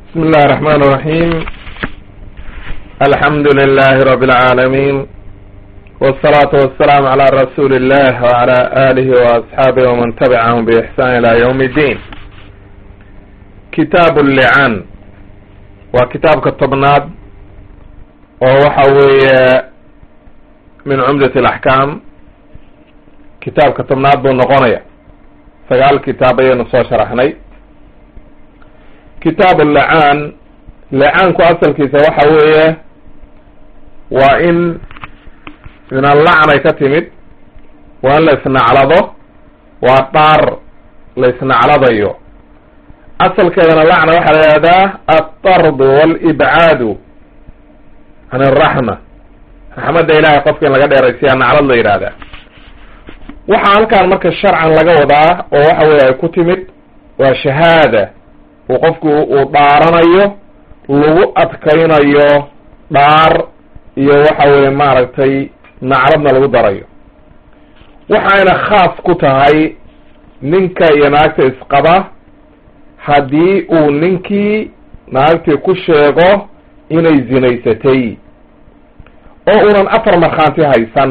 بسم الله الرحمن الرحيم الحمد لله رب العالمين والصلاة والسلام على رسول الله وعلى آله وأصحابه ومن تبعهم بإحسان إلى يوم الدين كتاب اللعان وكتاب كالطبناد ووحوي من عمدة الأحكام كتاب كالطبناد بالنقونية فقال كتابي نصو شرحني kitaab lacaan lacaanku asalkiisa waxa weeye waa in min allacnay ka timid waa in la isnaclado waa dhaar la isnacladayo asalkeedana lacna waxaa la yihahdaa altardu walibcaadu can araxma raxmadda ilahay qofka in laga dheeraysiya naclad la yidhaahdaa waxaa halkaan marka sharcan laga wadaa oo waxa weye ay ku timid waa shahaada uu qofku uu dhaaranayo lagu adkaynayo dhaar iyo waxa weye maaragtay nacladna lagu darayo waxayna khaas ku tahay ninka iyo naagta isqaba haddii uu ninkii naagtii ku sheego inay zinaysatay oo unan afar markhaanti haysan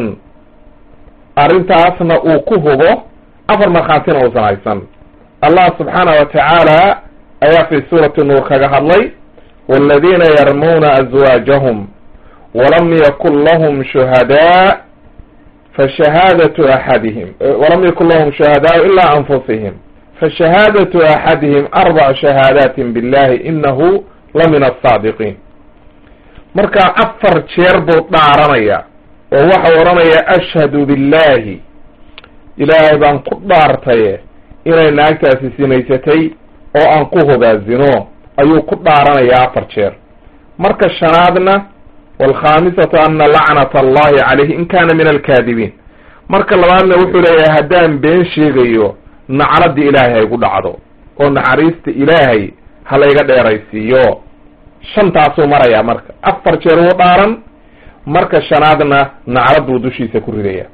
arrintaasna uu ku hubo afar markhaantina uusan haysan allah subxaanahu watacaala ayaa fi suurati nuur kaga hadlay waladiina yarmuuna azwaajahum walam yakun lahum shuhadaa fashahaadatu axadihim walam yakun lahum shuhadaau ilaa anfusihim fashahaadatu axadihim arbacu shahaadaatin billahi inahu la min asaadiqiin marka afar jeer buu dhaaranaya oo waxau odhanaya ashhadu billahi ilaahay baan ku dhaartaye inay naagtaasi sinaysatay oo aan ku hogaazino ayuu ku dhaaranayaa afar jeer marka shanaadna waalkhaamisatu ana lacnata allahi calayhi in kana min alkaadibiin marka labaadna wuxuu leeyahay haddaan been sheegayo nacladii ilaahay haygu dhacdo oo naxariista ilaahay ha layga dheeraysiiyo shantaasuu marayaa marka afar jeer wuu dhaaran marka shanaadna naclad buu dushiisa ku ridaya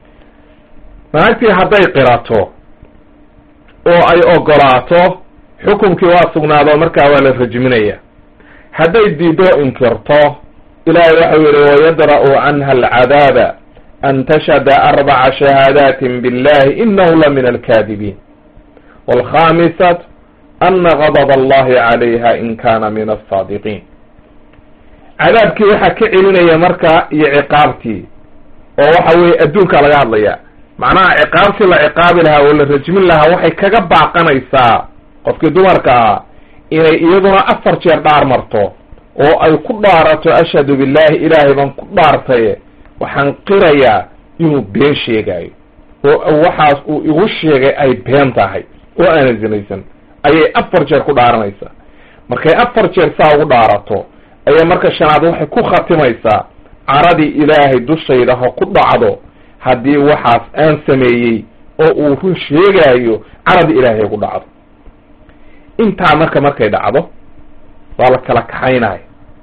naagtii hadday qirato oo ay ogolaato xukunkii waa sugnaado markaa waa la rajminaya hadday diido inkirto ilaahay waxau yihi wayadra'u canha alcadaaba an tashhada arbaca shahaadaatin billahi inahu la min alkaadibiin waalkhamisat ana gadab allahi calayha in kana min alsaadiqiin cadaabkii waxaa ka celinaya marka iyo ciqaabtii oo waxa weye adduunkaa laga hadlaya macnaha ciqaabtii la ciqaabi lahaa oo la rajmin lahaa waxay kaga baaqanaysaa qofkii dumarka ah inay iyaduna afar jeer dhaar marto oo ay ku dhaarato ashhadu billahi ilaahay baan ku dhaartaye waxaan qirayaa inuu been sheegaayo oo waxaas uu igu sheegay ay been tahay oo aana zinaysan ayay afar jeer ku dhaaranaysaa markay afar jeer saa ugu dhaarato ayaa marka shanaad waxay ku khatimaysaa caradii ilaahay dushayda ha ku dhacdo haddii waxaas aan sameeyey oo uu run sheegaayo caradii ilaahay ha ku dhacdo intaa marka markay dhacdo waa la kala kaxaynaya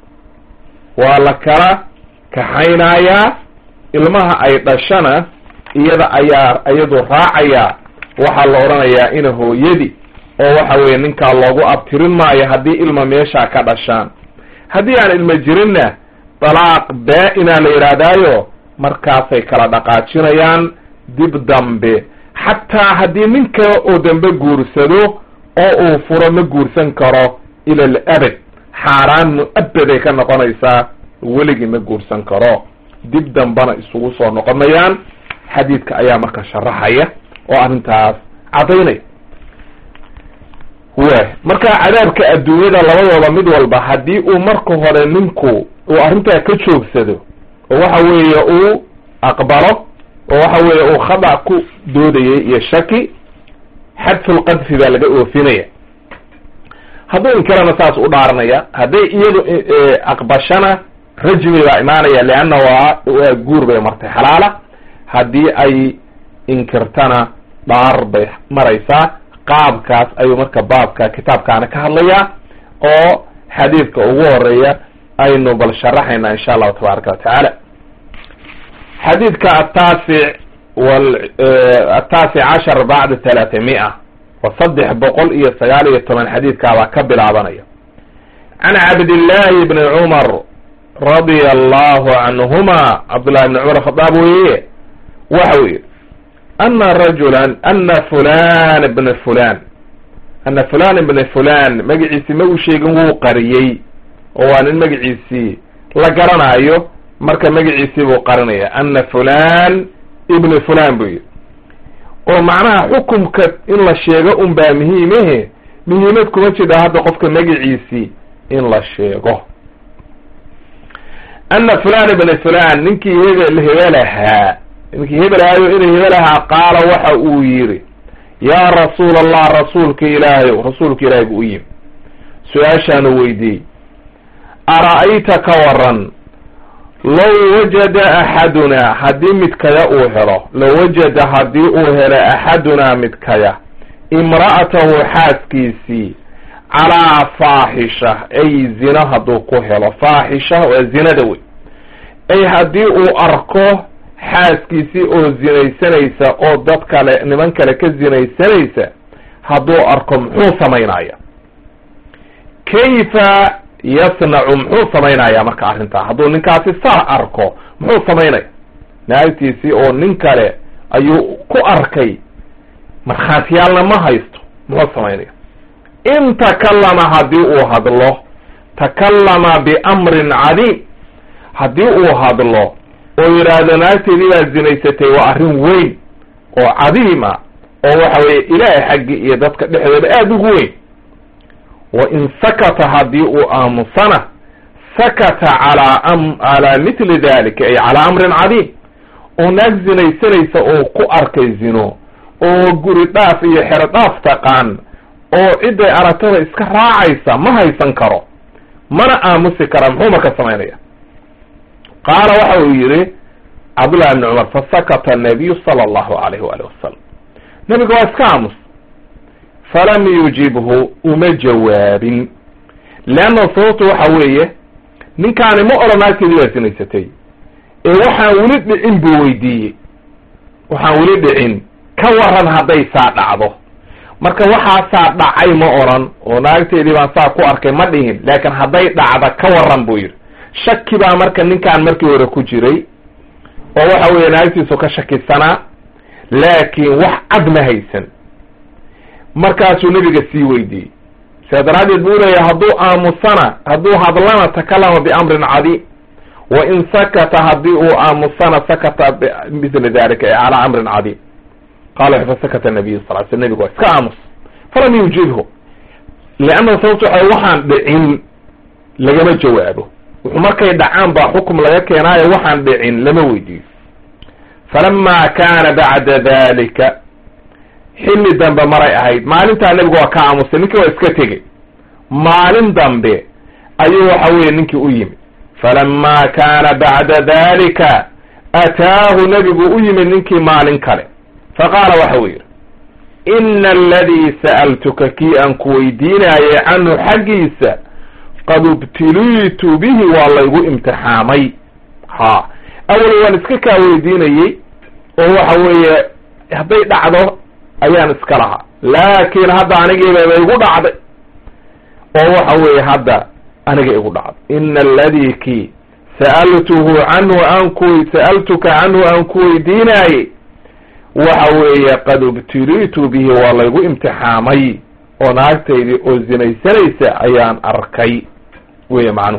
waa la kala kaxaynayaa ilmaha ay dhashana iyada ayaa iyadu raacayaa waxaa la odhanayaa ina hooyadi oo waxa weeye ninkaa loogu abtirin maayo haddii ilma meeshaa ka dhashaan haddii aan ilma jirinna dalaaq baa-inaa la yidhaahdaayo markaasay kala dhaqaajinayaan dib dambe xataa haddii nin kale oo dambe guursado oo uu furo ma guursan karo ila alabad xaaraan mu-abaday ka noqonaysaa weligii ma guursan karo dib dambana isugu soo noqonayaan xadiidka ayaa marka sharaxaya oo arrintaas caddaynaya wa marka cadaabka adduunyada labadooda mid walba haddii uu marka hore ninku uu arrintaa ka joogsado oo waxa weeye uu aqbalo oo waxa weeye uu khada ku doodayay iyo shaki xadfulqadfi baa laga oofinaya hadduu inkirana saas u dhaaranaya hadday iyadu aqbashana rajmi baa imaanaya leanna waa waa guur bay martay xalaala haddii ay inkirtana dhaar bay maraysaa qaabkaas ayuu marka baabka kitaabkaana ka hadlayaa oo xadiidka ugu horeeya aynu bal sharaxayna insha allahu tabaaraka wa tacaala xadiidka ataasic wal ataasic cashar bacda talaata mia wa saddex boqol iyo sagaal iyo toban xadiidkaabaa ka bilaabanaya can cabdillahi bni cumar radia allahu canhuma cabdullahi bni cumar khadaab weeye waxa uu yihi ana rajulan ana fulan bna fulan ana fulan bna fulan magaciisi ma uu sheegin wuu qariyey oo waa nin magaciisii la garanayo marka magaciisii buu qarinaya ana fulan ibnu fulan buu yihi oo macnaha xukumka in la sheego un baa muhiimehe muhiimad kuma jida hadda qofka magaciisii in la sheego ana fulan ibna fulan ninkii hebel hebelahaa ninkii hebelahaayo inay hebelahaa qaala waxa uu yidhi yaa rasuul allah rasuulka ilaahayow rasuulka ilaahay buu u yimi su-aashaanu weydiiyey ara-ayta ka waran low wajada axadunaa haddii midkaya uu helo low wajada haddii uu helo axadunaa midkaya imra'atahu xaaskiisii calaa faaxisha ay zina hadduu ku helo faaxisha waa zinada wey ay haddii uu arko xaaskiisii oo zinaysanaysa oo dad kale niman kale ka zinaysanaysa hadduu arko muxuu samaynaya kayfa yasnacu muxuu samaynayaa marka arrintaa hadduu ninkaasi saa arko muxuu samaynaya naagtiisii oo nin kale ayuu ku arkay markhaatiyaalna ma haysto muxuu samaynaya in takallama haddii uu hadlo takallama biamrin cadiim haddii uu hadlo oo yidhaahdo naagteedii baa zinaysatay waa arrin weyn oo cadiim ah oo waxa weeye ilaahay xaggi iyo dadka dhexdooda aada ugu weyn wa in sakata haddii uu aamusana sakata calaa am calaa mitli dalika ay calaa amrin cadiim oo naag zinaysanaysa oo ku arkay zino oo guri dhaaf iyo xero dhaaf taqaan oo cidday aragtada iska raacaysa ma haysan karo mana aamusi kara muxuu marka samaynaya qaala waxa uu yidhi cabdullahi ibni cumar fasakata annabiyu sala allahu alayh waalih wasalam nebiga waa iska aamus falam yujibhu uma jawaabin leanna sababtu waxa weeye ninkaani ma odhan naagteedii waa sinaysatay ee waxaan weli dhicin buu weydiiyey waxaan weli dhicin ka waran hadday saa dhacdo marka waxaasaa dhacay ma odhan oo naagteedii baan saa ku arkay ma dhihin laakiin hadday dhacda ka waran buu yidhi shaki baa marka ninkaan markii hore ku jiray oo waxa weeye naagtiisu ka shakisanaa laakiin wax cad ma haysan markaasuu nebiga sii weydiiyey sidaa daraaddeed buu leeyahay hadduu aamusana hadduu hadlana takalama biamrin cadiim wa in sakata haddii uu aamusana sakata bimithli dalika ee calaa amrin cadiim qala fasakata nabiyu sal sl nebigu waa iska aamus falam yujibhu leanna sababto waxa waxaan dhicin lagama jawaabo wuxuu markay dhacaan baa xukum laga keenaayo waxaan dhicin lama weydiiyo falama kaana bacda dalika xilli dambe maray ahayd maalintaa nebigu waa ka aamusay ninkii waa iska tegey maalin dambe ayuu waxa weeye ninkii u yimid falama kaana bacda dalika ataahu nebigu u yimid ninkii maalin kale faqaala waxa uu yidhi ina aladii sa'altuka kii aan ku weydiinaayay canhu xaggiisa qad ibtiliitu bihi waa laygu imtixaamay ha awal waan iska kaa weydiinayey oo waxa weeye hadday dhacdo ayaan iska lahaa laakiin hadda anigiibaba igu dhacday oo waxa weeye hadda aniga igu dhacday ina aladii kii sa'altuhu canhu aan ku sa'altuka canhu aan ku weydiinaayey waxa weeye qad ibtiliitu bihi waa laygu imtixaamay oo naagtaydii oo zinaysanaysa ayaan arkay wey macnuhu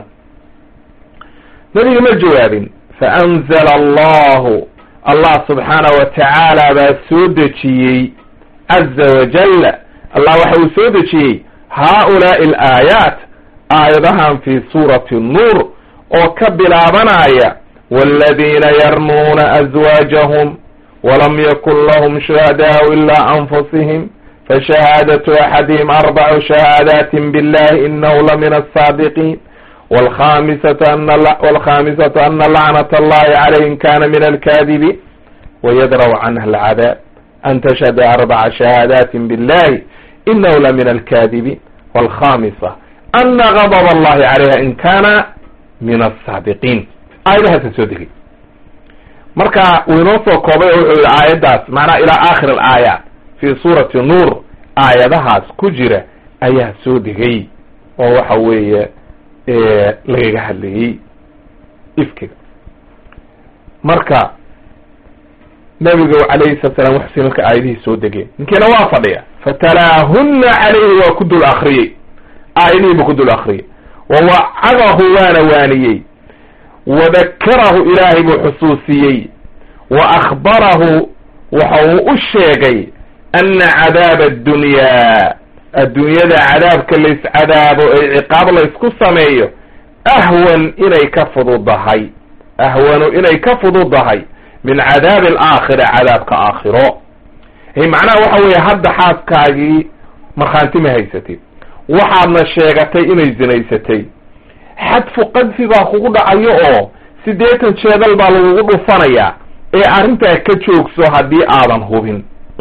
nebiga ma jawaabin faanzala allahu allah subxaana wa tacaala baa soo dejiyey caza wajalla allah waxa uu soo dejiyey haaulaai alaayaat aayadahan fi suurati nuur oo ka bilaabanaya waladiina yarmuuna azwaajahum walam yakun lahum shuhadaau ilaa anfusihim fashahaadatu axadihim arbacu shahaadatin billahi inahu la min asaadiqiin wlkhamisatu ana walkhamisatu ana lacnata allahi calayh in kana min alkaadibiin wayadraw canha alcadaab an tashhada arbaca shahaadatin billahi inahu la min alkaadibiin walkhamisa ana gadb allahi calayha in kana min asaadiqiin aayadahaasa soo degay marka wuu inoo soo koobay oo wuxuu yihi aayaddaas macnaha ilaa aakhir alaayaat fi suurati nuur aayadahaas ku jira ayaa soo degay oo waxa weeye lagaga hadlayey ifkiga marka nabiga calayhi salatu salam waxsi marka aayadihii soo degeen ninkiina waa fadhiya fatalaahunna calayhi waa ku dul akriyey aayadihiiba ku dul akriyey wawacadahu waana waaniyey wadakarahu ilaahay buu xusuusiyey wa akhbarahu waxa uu u sheegay ana cadaaba addunyaa adduunyada cadaabka layscadaabo ee ciqaab laysku sameeyo ahwan inay ka fududahay ahwanu inay ka fududahay min cadaabi alaakhira cadaabka aakhiro macnaha waxa weeye hadda xaaskaagii markhaanti ma haysatid waxaadna sheegatay inay zinaysatay xadfu qadfi baa kugu dhacayo oo siddeetan jeedal baa lagugu dhufanayaa ee arrintaa ka joogso haddii aadan hubin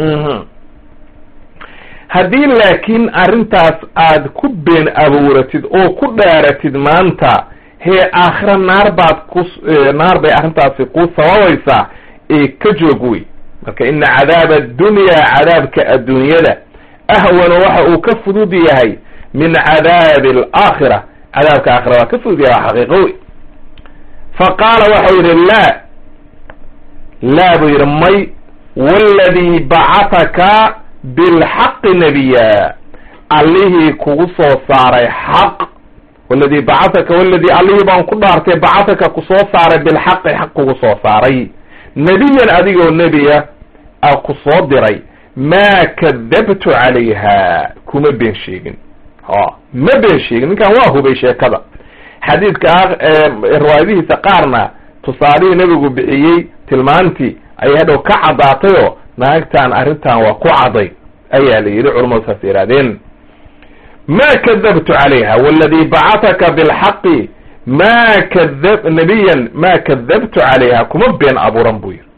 haddii laakiin arrintaas aad ku been abuuratid oo ku dhaaratid maanta hee aakhira naar baad ku naar bay arrintaasi kuu sababaysaa ee ka joog wey marka ina cadaaba addunyaa cadaabka adduunyada ahwanu waxa uu ka fudud yahay min cadaabi alaakhira cadaabka aakhira waa ka fudud yahay waa xaqiiqo wey fa qaala waxau yidhi laa laa buu yidhi may waladii bacataka bilxaqi nebiya allihii kugu soo saaray xaq waladii bacataka waladii allihii baan ku dhaartay bacataka ku soo saaray bilxaqi xaq kugu soo saaray nebiyan adigoo nebiya a ku soo diray maa kadabtu calayha kuma been sheegin ha ma been sheegin ninkan waa hubay sheekada xadiidka riwaayadihiisa qaarna tusaalihii nebigu bixiyey tilmaantii ayay hadhow ka caddaatayoo naagtan arrintan waa ku caday ayaa la yidhi culamadu saas yidhahdeen ma kadabtu calayha waladii bacataka bilxaqi ma kada nebiyan ma kadabtu calayha kuma been abuuran buu yidhi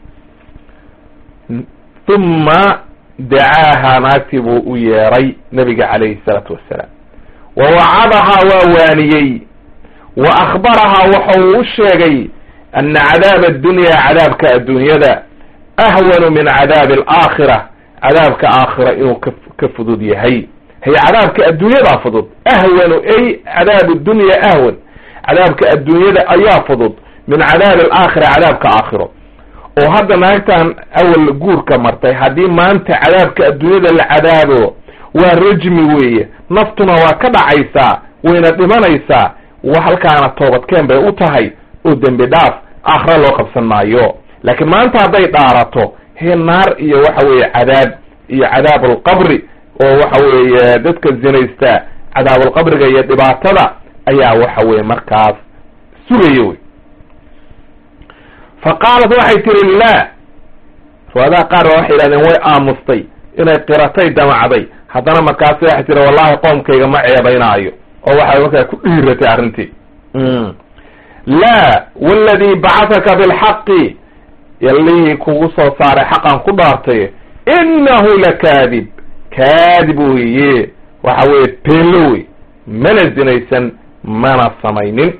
uma dacaaha naagtii buu u yeeray nabiga calayhi salaatu wassalaam wa wacadahaa waa waaniyey wa akhbarahaa waxa uu u sheegay ana cadaaba addunyaa cadaabka adduunyada ahwanu min cadaabi alaakhira cadaabka aakhira inuu ka ka fudud yahay hay cadaabka adduunyadaa fudud ahwanu ay cadaabu dunya ahwan cadaabka adduunyada ayaa fudud min cadaabi alaakhira cadaabka aakhiro oo hadda naagtan awal guurka martay haddii maanta cadaabka adduunyada la cadaabo waa rajmi weeye naftuna waa ka dhacaysaa wayna dhimanaysaa halkaana toobadkeen bay u tahay oo dembi dhaaf aakhira loo qabsan maayo laakiin maanta hadday dhaarato hee naar iyo waxa weeye cadaab iyo cadaabulqabri oo waxa weeye dadka zinaysta cadaabulqabriga iyo dhibaatada ayaa waxa weye markaas sugaya wey fa qaalat waxay tihi laa riwaadaha qaar ba waxay yidhahdeen way aamustay inay qiratay damacday haddana markaasi waxay tihi wallahi qoomkayga ma ceebaynaayo oo waxay markaa ku dhiiratay arrintii laa waladii bacataka bilxaqi yallihii kugu soo saaray xaqan ku dhaartay innahu lakaadib kaadib weeye waxa weeye beenlo wey mana zinaysan mana samaynin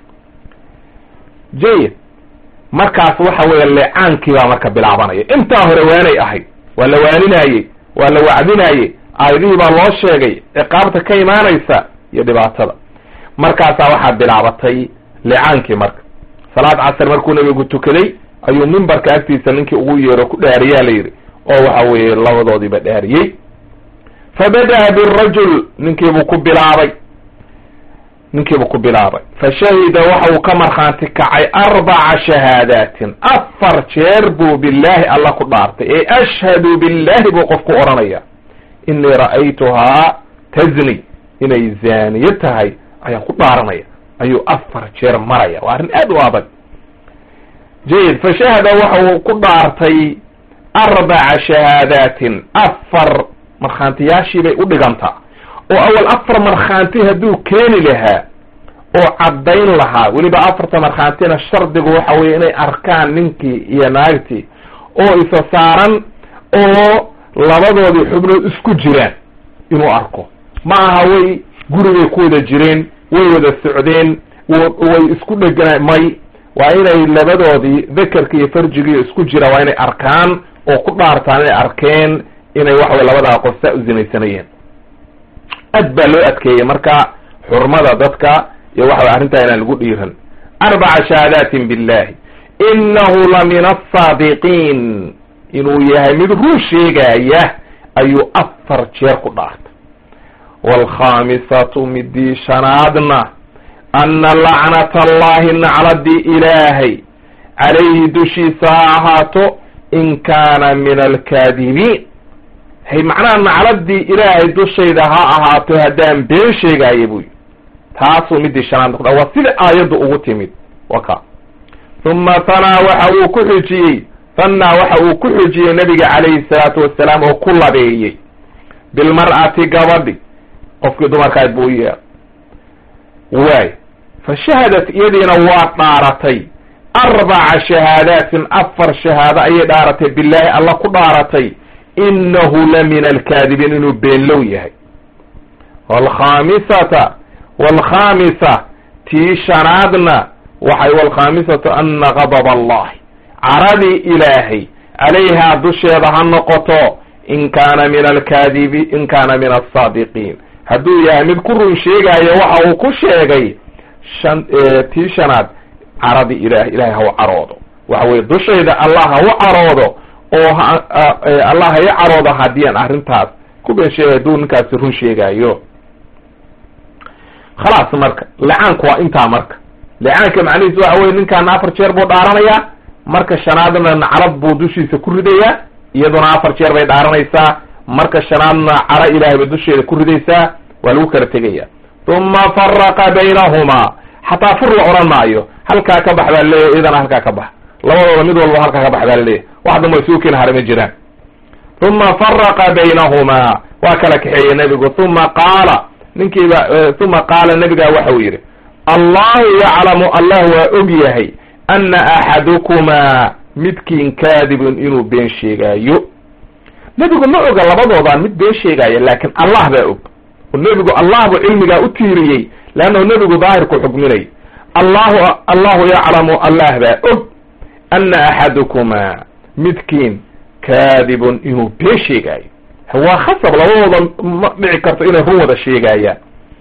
jayid markaas waxa weeye leecaankii baa marka bilaabanaya intaa hore waanay ahayd waa la waaninayey waa la wacdinayey aayadihii baa loo sheegay ciqaabta ka imaanaysa iyo dhibaatada markaasaa waxaa bilaabatay leecaankii marka salaad casar markuu nabigu tukaday ayuu mimbarka agtiisa ninkii ugu yeero ku dhaariyaa la yidhi oo waxa weeye labadoodiiba dhaariyey fabada'a birajul ninkiibuu ku bilaabay ninkiibuu ku bilaabay fa shahida waxa uu ka markhaanti kacay arbaca shahaadaatin afar jeer buu billaahi alla ku dhaartay ee ashhadu billahi buu qof ku odhanaya inii ra'aytuhaa tazni inay zaaniye tahay ayaan ku dhaaranaya ayuu afar jeer maraya waa arrin aad u adag jayid fa shahada waxa uu ku dhaartay arbaca shahaadaatin afar markhaantiyaashii bay u dhigantaa oo awal afar markhaanti hadduu keeni lahaa oo caddayn lahaa weliba afarta markhaantina shardigu waxa weeye inay arkaan ninkii iyo naagtii oo isa saaran oo labadoodii xubnood isku jiraan inuu arko ma aha way gurigay ku wada jireen way wada socdeen way isku dhegana may waa inay labadoodii dakarka iyo farjigiiyo isku jira waa inay arkaan oo ku dhaartaan inay arkeen inay waxa weye labadaa qof saa u zinaysanayeen aad baa loo adkeeyey marka xurmada dadka iyo waxa way arrintaa inaan lagu dhiiran arbaca shahaadaatin billahi inahu la min asaadiqiin inuu yahay mid run sheegaya ayuu afar jeer ku dhaartay waalkhaamisatu midii shanaadna ana lacnata allahi nacladii ilaahay calayhi dushiisa ha ahaato in kaana min alkaadibiin hay macnaha nacladii ilaahay dushayda ha ahaato haddaan been sheegaayo buy taasuu midii shanaad noqda waa sida aayaddu ugu timid waka uma hanaa waxa uu ku xujiyey hanaa waxa uu ku xujiyey nabiga calayhi salaatu wasalaam oo ku labeeyey bilmar'ati gabadhi qofkii dumarkaad buu yeer waay fa shahadat iyadiina waa dhaaratay arbaca shahaadaatin afar shahaado ayay dhaaratay bilaahi alla ku dhaaratay inahu la min alkaadibiin inuu beenlow yahay waalkhaamisata waalkhaamisa tii shanaadna waxay waalkhaamisatu ana gadab allahi caradii ilaahay calayhaa dusheeda ha noqoto in kaana min alkaadibi in kaana min alsaadiqiin hadduu yahay mid ku run sheegaayo waxa uu ku sheegay shan tii shanaad caradii ilahay ilahay ha u caroodo waxa weye dushayda allah ha u caroodo oo allah ha i caroodo haddii aan arrintaas ku been sheegay hadduu ninkaasi run sheegaayo khalaas marka licaanku waa intaa marka licaanka macnihiis waxa weye ninkaana afar jeer buu dhaaranayaa marka shanaadna nacrad buu dushiisa ku ridayaa iyaduna afar jeer bay dhaaranaysaa marka shanaadna cara ilahay bay dusheeda ku ridaysaa waa lagu kala tegaya uma faraqa baynahumaa xataa fur la odhan maayo halkaa ka bax baa laleeyahy iyadana halkaa ka bax labadooda mid walba halkaa ka bax baa laleeyahy wax damba isugu keena hare ma jiraan uma faraqa baynahumaa waa kala kaxeeyey nebigu uma qaala ninkiiba uma qaala nebigaa waxa uu yidhi allahu yaclamu allah waa og yahay ana axadukumaa midkiin kaadibun inuu been sheegaayo nebigu ma oga labadoodaan mid been sheegaayo laakin allah baa og oo nebigu allah buu cilmigaa u tiiriyey leannahu nebigu daahirku xukminay allahu allahu yaclamu allah baa og ana axadukumaa midkiin kaadibun inuu been sheegaayo waa khasab labadooda ma dhici karto inay run wada sheegaayaan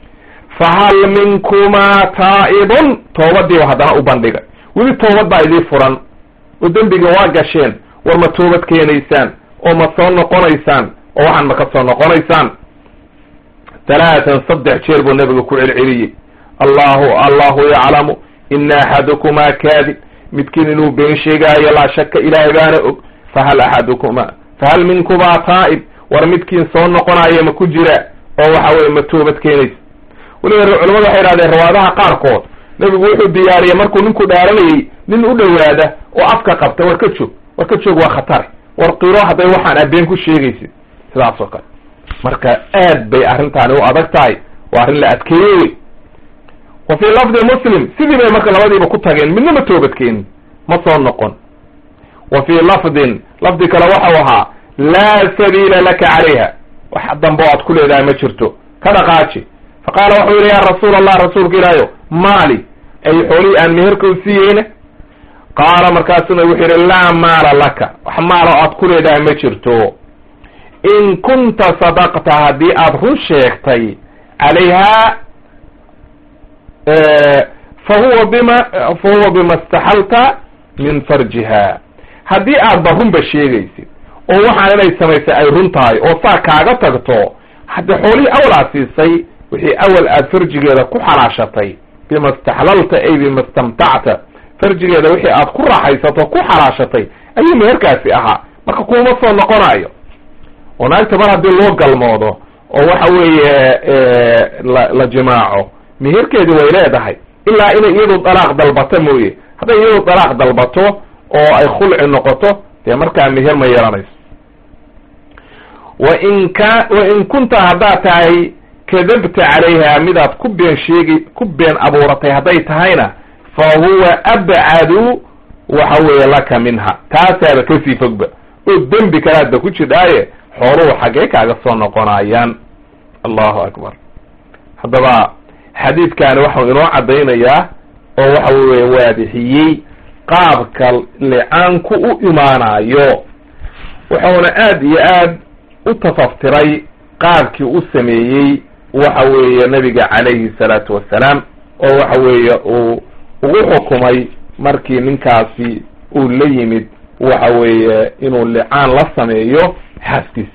fahal minkumaa taa'ibun toobadiiba haddana u bandhigay weli toobad baa idii furan oo dembiga waa gasheen war ma toobad keenaysaan oo ma soo noqonaysaan oo waxaan ma ka soo noqonaysaan talaatan saddex jeer buu nabiga ku celceliyey allahu allahu yaclamu ina axadukumaa kaadib midkiin inuu been sheegaayo laa shaka ilaahay baana og fahal axadukumaa fahal minkumaa taa'ib war midkiin soo noqonaayo ma ku jira oo waxa weye ma toobad keenaysa weliba culamadu waxay idhahdeen rawaadaha qaarkood nebigu wuxuu diyaariyey markuu ninku dhaaranayey nin u dhowaada oo afka qabta war ka joog war ka joog waa khatare war qiro hadday waxaan abeen ku sheegaysid sidaas oo kale marka aad bay arrintaani u adag tahay waa arrin la adkeeye wey wa fii lafdi muslim sidii bay marka labadiiba ku tageen midna ma toobadkeenin ma soo noqon wa fii lafdin lafdi kale waxau ahaa laa sabiila laka calayha wax dambe o aad ku leedahay ma jirto ka dhaqaaji fa qaala waxuu yidhi yaa rasuul allah rasuulka ilaahayo maali ay xoolihii aan meherka u siiyeyna qaala markaasuna wuxuu yidhi laa maala laka wax maala o aad ku leedahay ma jirto in kunta sadaqta haddii aada run sheegtay calayhaa fa huwa bima fa huwa bima istaxalta min farjiha haddii aadba runba sheegaysid oo waxaan inay samaysay ay run tahay oo saa kaaga tagto hadde xoolihii awal aad siisay wixii awal aad farjigeeda ku xalaashatay bima istaxlalta ay bima istamtacta farjigeeda wixii aad ku raaxaysato ku xalaashatay ayuu meherkaasi ahaa marka kuuma soo noqonayo oo naagta mar haddii loo galmoodo oo waxa weeye la la jimaaco meherkeedi way leedahay ilaa inay iyadu dalaaq dalbato mooye hadday iyadu dalaaq dalbato oo ay khulci noqoto dee markaa meher ma yeelanayso wa in ka wa in kunta haddaad tahay kadabta calayha midaad ku been sheegi ku been abuuratay hadday tahayna fa huwa abcadu waxa weeye laka minha taasaaba kasii fogba oo dembi kalaadba ku jidhaaye xooluhu xaggee kaaga soo noqonayaan allahu akbar haddaba xadiidkani waxau inoo caddaynayaa oo waxa weye waadixiyey qaabka licaanku u imaanayo wuxuuna aad iyo aad u tafaftiray qaabkii u sameeyey waxa weeye nabiga calayhi salaatu wassalaam oo waxa weeye uu ugu xukumay markii ninkaasi uu la yimid waxa weeye inuu licaan la sameeyo xaaskiisa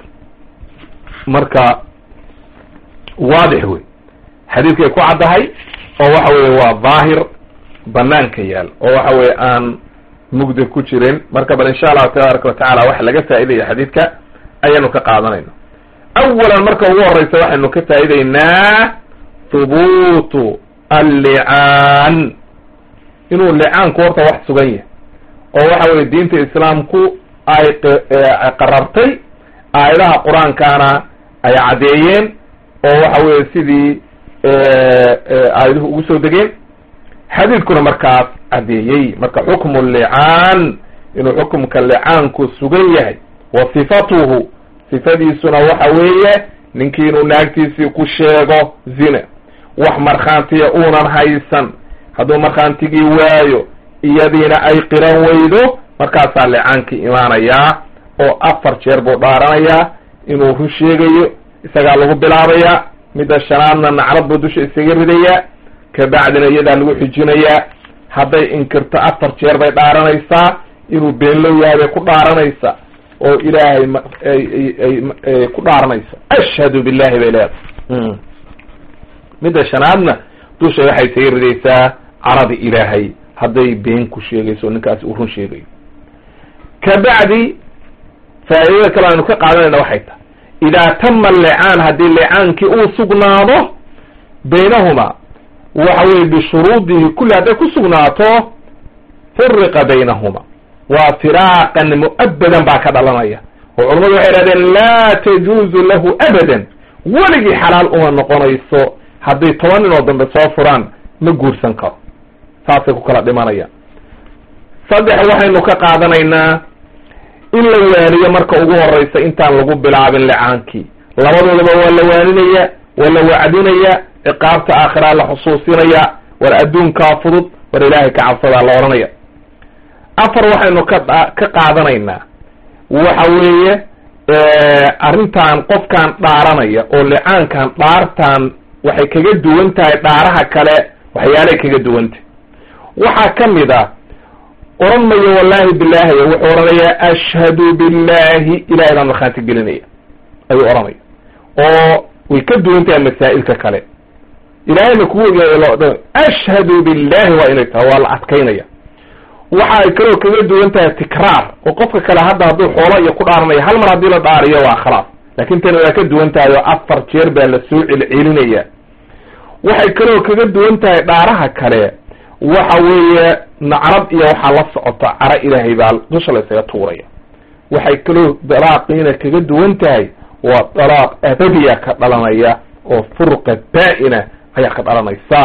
marka waadix wey xadiidkay ku caddahay oo waxa weye waa daahir banaanka yaal oo waxa weye aan mugdi ku jirin marka bal insha allahu tabaaraka watacaala waxa laga faaidaya xadiidka ayaanu ka qaadanayna awalan marka ugu horeysa waxaynu ka faa'ideynaa hubuutu allicaan inuu licaanku horta wax sugan yahay oo waxa weye diinta islaamku ay qarartay aayadaha qur-aankaana ay caddeeyeen oo waxa weye sidii aayaduhu ugu soo degeen xadiidkuna markaas caddeeyey marka xukmu licaan inuu xukumka licaanku sugan yahay wa sifatuhu sifadiisuna waxa weeye ninkii inuu naagtiisii ku sheego zina wax markhaantiya uunan haysan hadduu markhaantigii waayo iyadiina ay qiran weydo markaasaa licaankii imaanayaa oo afar jeer buu dhaaranayaa inuu run sheegayo isagaa lagu bilaabayaa midda shanaadna nacrad buu dusha isaga ridayaa kabacdina iyadaa lagu xijinayaa hadday inkirto afar jeer bay dhaaranaysaa inuu beenlow yahay bay ku dhaaranaysaa oo ilaahay ay ku dhaaranaysa ashhadu billahi bay leedahay midda shanaadna dusha waxay isaga ridaysaa caradi ilaahay hadday been ku sheegayso ninkaasi uu run sheegayo kabacdi faa'iidada kale aynu ka qaadanayna waxay tahay idaa tama licaan haddii licaankii uu sugnaado baynahuma waxa weye bishuruudihi kulli hadday ku sugnaato furiqa baynahuma waa firaaqan mu'abadan baa ka dhalanaya oo culamadu waxay idhahdeen laa tajuuzu lahu abadan weligii xalaal uma noqonayso hadday toban nin oo dambe soo furaan ma guursan karo saasay ku kala dhimanayaan saddex waxaynu ka qaadanaynaa in la waaniyo marka ugu horeysa intaan lagu bilaabin licaankii labadoodaba waa la waaninaya waa la wacdinaya ciqaabta aakhiraa la xusuusinaya war adduunkaa fudud war ilaahay ka cabsadaa la odhanaya afar waxaynu ka ka qaadanaynaa waxa weeye arrintan qofkan dhaaranaya oo licaankan dhaartan waxay kaga duwan tahay dhaaraha kale waxyaalay kaga duwantahy waxaa ka mid a oran mayo wallahi bilahi wuxuu odhanayaa ashhadu billahi ilahay baan markhaanti gelinaya ayuu odhanaya oo way ka duwan tahay masaa'ilka kale ilahayna kugu ogaay ashhadu billahi waa inay tahay waa la adkaynaya waxa ay kaloo kaga duwan tahay tikraar oo qofka kale hadda hadduu xoolo iyo ku dhaaranayo hal mar haddii la dhaariyo waa khalaas laakin tani waa ka duwan tahay oo afar jeer baa la soo celcelinaya waxay kaloo kaga duwan tahay dhaaraha kale waxa weeye nacrab iyo waxaa la socota cara ilaahay baa dusha la ysaga tuuraya waxay kaloo dalaaqiina kaga duwan tahay waa dalaaq abadiya ka dhalanaya oo furqa baa-ina ayaa ka dhalanaysa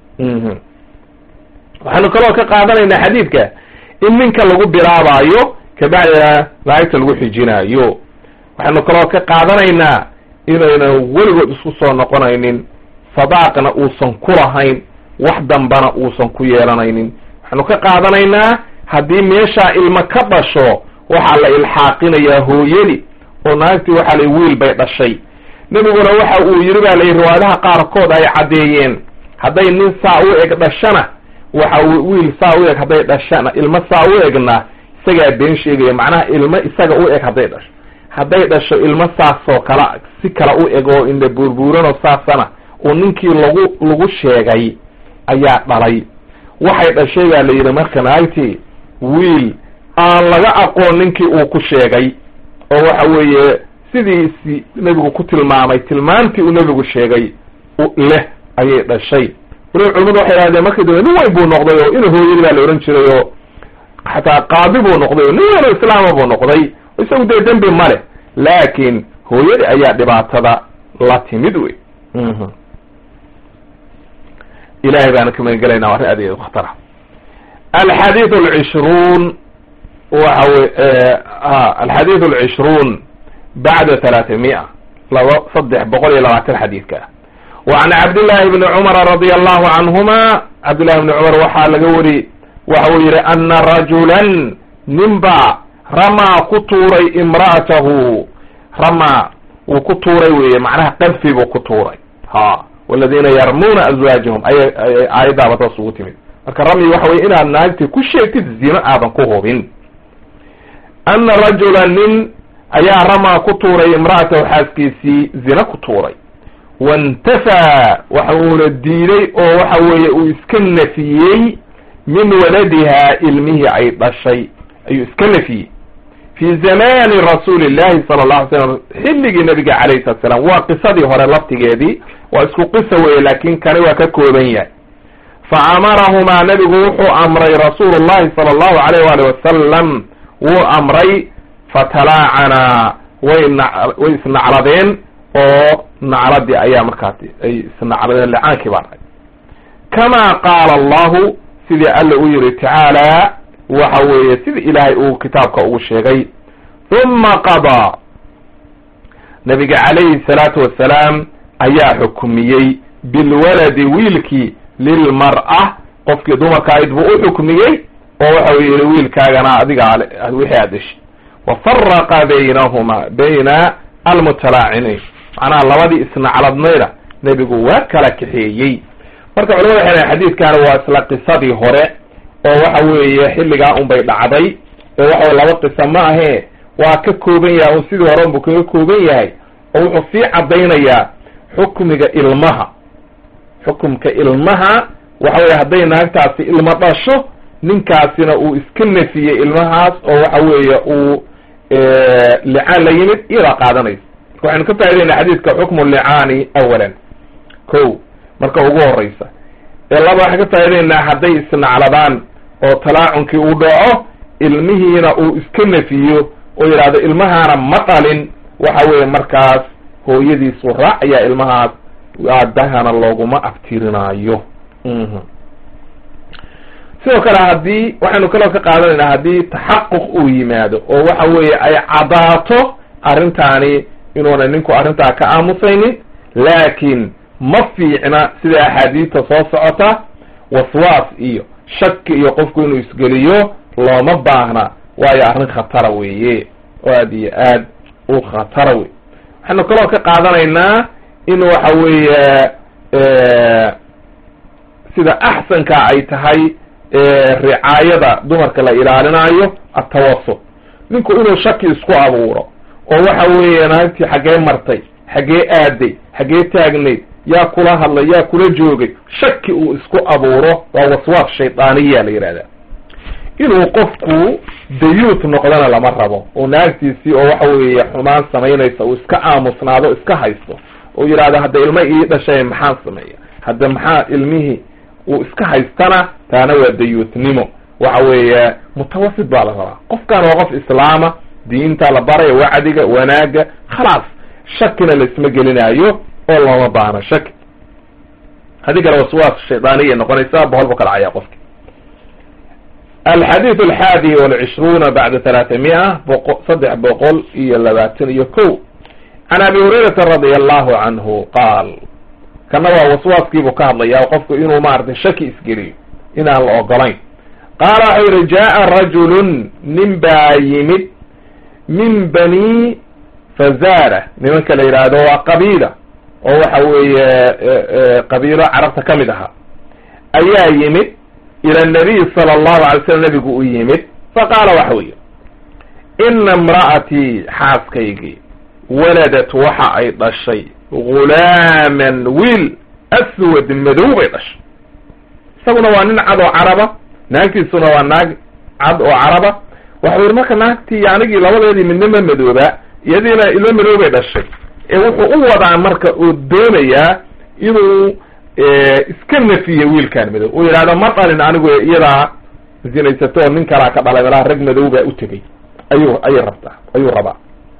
waxaanu kaloo ka qaadanaynaa xadiidka in ninka lagu bilaabaayo kabacdina laagta lagu xijinaayo waxaanu kaloo ka qaadanaynaa inaynan weligood isku soo noqonaynin sadaaqna uusan ku lahayn wax dambana uusan ku yeelanaynin waxaanu ka qaadanaynaa haddii meeshaa ilmo ka dhasho waxaa la ilxaaqinayaa hooyadi oo naagtii waxaa la wiil bay dhashay nebiguna waxa uu yidhi baa layihi riwaayadaha qaarkood ay caddeeyeen hadday nin saa u eg dhashana waxa wiil saa u eg hadday dhashana ilmo saa u egna isagaa been sheegaya macnaha ilmo isaga u eg hadday dhasho hadday dhasho ilmo saasoo kala si kala u eg oo indha buurbuuranoo saasana oo ninkii lagu lagu sheegay ayaa dhalay waxay dhashay baa la yidhi marka naagtii wiil aan laga aqoon ninkii uu ku sheegay oo waxa weeye sidiisi nebigu ku tilmaamay tilmaantii uu nebigu sheegay leh ayay dhashay waliba culimadu waxay idhahdeen markii dambe nin weyn buu noqday oo ina hooyadii baa la ohan jiray oo xataa qaadi buu noqday oo nin weyn oo islaama buu noqday isagu dee dembi ma leh laakiin hooyadii ayaa dhibaatada la timid wey ilahay baana ka magan gelayna arrin aad iyo khatara alxadiid alcishruun waxa wey alxadiid alcishruun bacda talaata-mia laba saddex boqol iyo labaatan xadiidka ah wa can cabdillahi bni cumara radia allahu canhuma cabdillahi bni cumar waxaa laga wari waxa uu yihi ana rajulan ninba ramaa ku tuuray imra'atahu ramaa wuu ku tuuray weye macnaha qadfi buu ku tuuray ha waladiina yarmuuna azwaajahum ayay aayaddaaba taas ugu timid marka ramyi waxa weye inaad naagti ku sheegtid zino aadan ku hubin ana rajula nin ayaa ramaa ku tuuray imra'atahu xaaskiisii zina ku tuuray waintafaa waxa uuna diiday oo waxa weeye uu iska nafiyey min waladihaa ilmihii ay dhashay ayuu iska nafiyey fi zamani rasuuli llahi sala allahu alay slam xilligii nabiga calayhi salatu salaam waa qisadii hore laftigeedii waa isku qisa weye laakin kani waa ka kooban yahay fa amarahumaa nabigu wuxuu amray rasuulu llahi sala allahu alayh waali wasalam wuu amray fatalaacanaa way na way isnacladeen oo nacladii ayaa markaati ay isnacladeen licaankii baa dhahay kama qaala allahu sidii alla u yihi tacaala waxa weeye sida ilaahay uu kitaabka ugu sheegay uma qadaa nabiga calayhi salaatu wassalaam ayaa xukumiyey bilwaladi wiilkii lilmar'a qofkii dumarkaayd buu u xukmiyey oo waxa uu yihi wiilkaagana adiga wixii aad dheshay wa faraqa baynahuma bayna almutalaaciniin macnaha labadii isnacladnayda nebigu waa kala kaxeeyey marka culamada waxay dhahen xadiidkani waa isla qisadii hore oo waxa weeye xilligaa unbay dhacday oo waxa weye laba qisa ma ahee waa ka kooban yahay un sidii hore unbuu kaga kooban yahay oo wuxuu sii caddaynayaa xukmiga ilmaha xukumka ilmaha waxa weye hadday naagtaasi ilmo dhasho ninkaasina uu iska nafiyey ilmahaas oo waxa weeye uu licaan la yimid iyadaa qaadanaysa marka waxaynu ka faa'idaynaa xadiidka xukmu licaani awalan ko marka ugu horeysa ee laba waxaan ka faa'idaynaa hadday isnacladaan oo talaacunkii uu dhaco ilmihiina uu iska nafiyo oo yidhaahdo ilmahaana ma dhalin waxa weeye markaas hooyadiisu raacayaa ilmahaas aabahana looguma abtirinaayo sidoo kale haddii waxaynu kaloo ka qaadanaynaa haddii taxaquq uu yimaado oo waxa weeye ay cadaato arrintaani inuuna ninku arrintaa ka aamusaynin laakiin ma fiicna sida axaadiista soo socota waswaas iyo shaki iyo qofku inuu isgeliyo looma baahna waayo arrin khatara weeye oo aad iyo aad u khatara wey waxaynu kaloo ka qaadanaynaa in waxa weeye sida axsanka ay tahay ricaayada dumarka la ilaalinayo atawasut ninku inuu shaki isku abuuro oo waxa weeye naagtii xaggee martay xaggee aaday xaggee taagnayd yaa kula hadlay yaa kula joogay shaki uu isku abuuro waa waswaas shaydaaniya la yidhahdaa inuu qofku dayuut noqdana lama rabo oo naagtiisii oo waxa weeye xumaan samaynaysa uu iska aamusnaado iska haysto oo yidhahdo hadda ilma ii dhashay maxaan sameeya hadda maxaa ilmihii uu iska haystana taana waa dayuutnimo waxa weeye mutawasit baa la rabaa qofkan waa qof islaama diinta la baraya wacdiga wanaaga khalaas shakina laisma gelinaayo oo looma baahno shaki haddii kale waswaas shaydaaniya noqonaysa boqol bu ka dhacaya qofki alxadiid alxaadi walcishruuna bacda talaata-mia boqo saddex boqol iyo labaatan iyo ko can abi hurayrata radia allahu canhu qaal kana waa waswaaskiibuu ka hadlaya qofku inuu maaragtay shaki isgeliyo inaan la ogolayn qaala waxau yihi jaa rajulun nin baa yimid min bani fazara nimanka la yidhaahdo waa qabiila oo waxa weeye qabiilo carabta ka mid ahaa ayaa yimid ila nabiy sala allahu alay slam nabigu u yimid faqaala waxa weeye ina imra'atii xaaskaygii waladat waxa ay dhashay gulaaman wiil aswad madow bay dhashay isaguna waa nin cad oo caraba naagtiisuna waa naag cad oo caraba waxau yihi marka naagtii anigii labadeedii midna ma madooba iyadiina ilmo madow bay dhashay ee wuxuu u wadaa marka oo doonayaa inuu iska nafiyo wiilkaan madow uu yidhahdo ma dhalin anigu iyadaa zinaysato oo nin kalaa ka dhalay malaha rag madow baa u tegey ayuu ayay rabtaa ayuu rabaa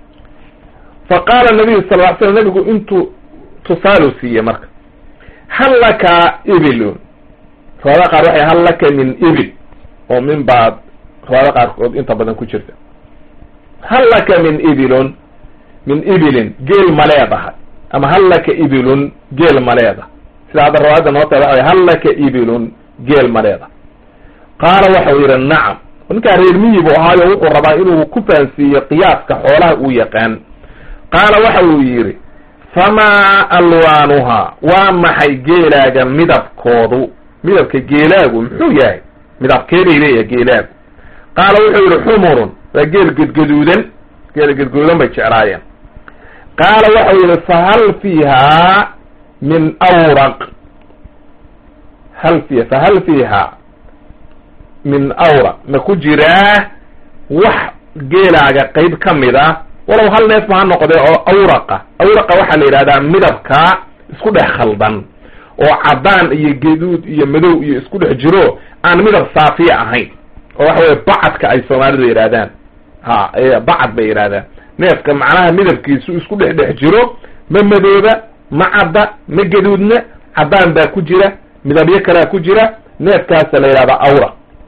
fa qaala nabiyu sal ly slam nabigu intuu tusaalu siiyey marka hal laka ibilun riwaayada qaar waxay hal laka min ibil oo min baad riwaayada qaarkood inta badan ku jirta hal laka min ibilun min ibilin geel ma leedahay ama hal laka ibilun geel ma leedahay sida hadda riwaayadda noo tahay waxa hal laka ibilun geel ma leedahay qaala waxau yidhi nacam ninkaa reer miyi buu ahaayo wuxuu rabaa inuu ku fahansiiyo qiyaaska xoolaha uu yaqaan qaala waxa uu yidhi famaa alwaanuha waa maxay geelaaga midabkoodu midabka geelaagu muxuu yahay midabkeeday leeyahay geelaagu qaala wuxuu yihi xumurun waa geel gedgaduudan geel gedgaduudan bay jeclaayeen qaala waxau yihi fahal fiiha min awraq hal fi fahal fiiha min awraq ma ku jiraa wax geelaaga qeyb ka mid a walow hal neef ma ha noqdee oo awraqa awraqa waxaa la yidhahdaa midabka isku dhex khaldan oo caddaan iyo geduud iyo madow iyo isku dhex jiro aan midab saafiya ahayn oo waxa weye bacadka ay soomaalidu yidhahdaan ha bacad bay yidhahdaan neefka macnaha midabkiisu isku dhex dhex jiro ma madooba ma cadda ma gaduudna caddaan baa ku jira midabyo kalea ku jira neefkaasa la yidhahdaa awraq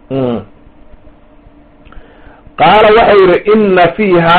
qaala waxau yihi ina fiiha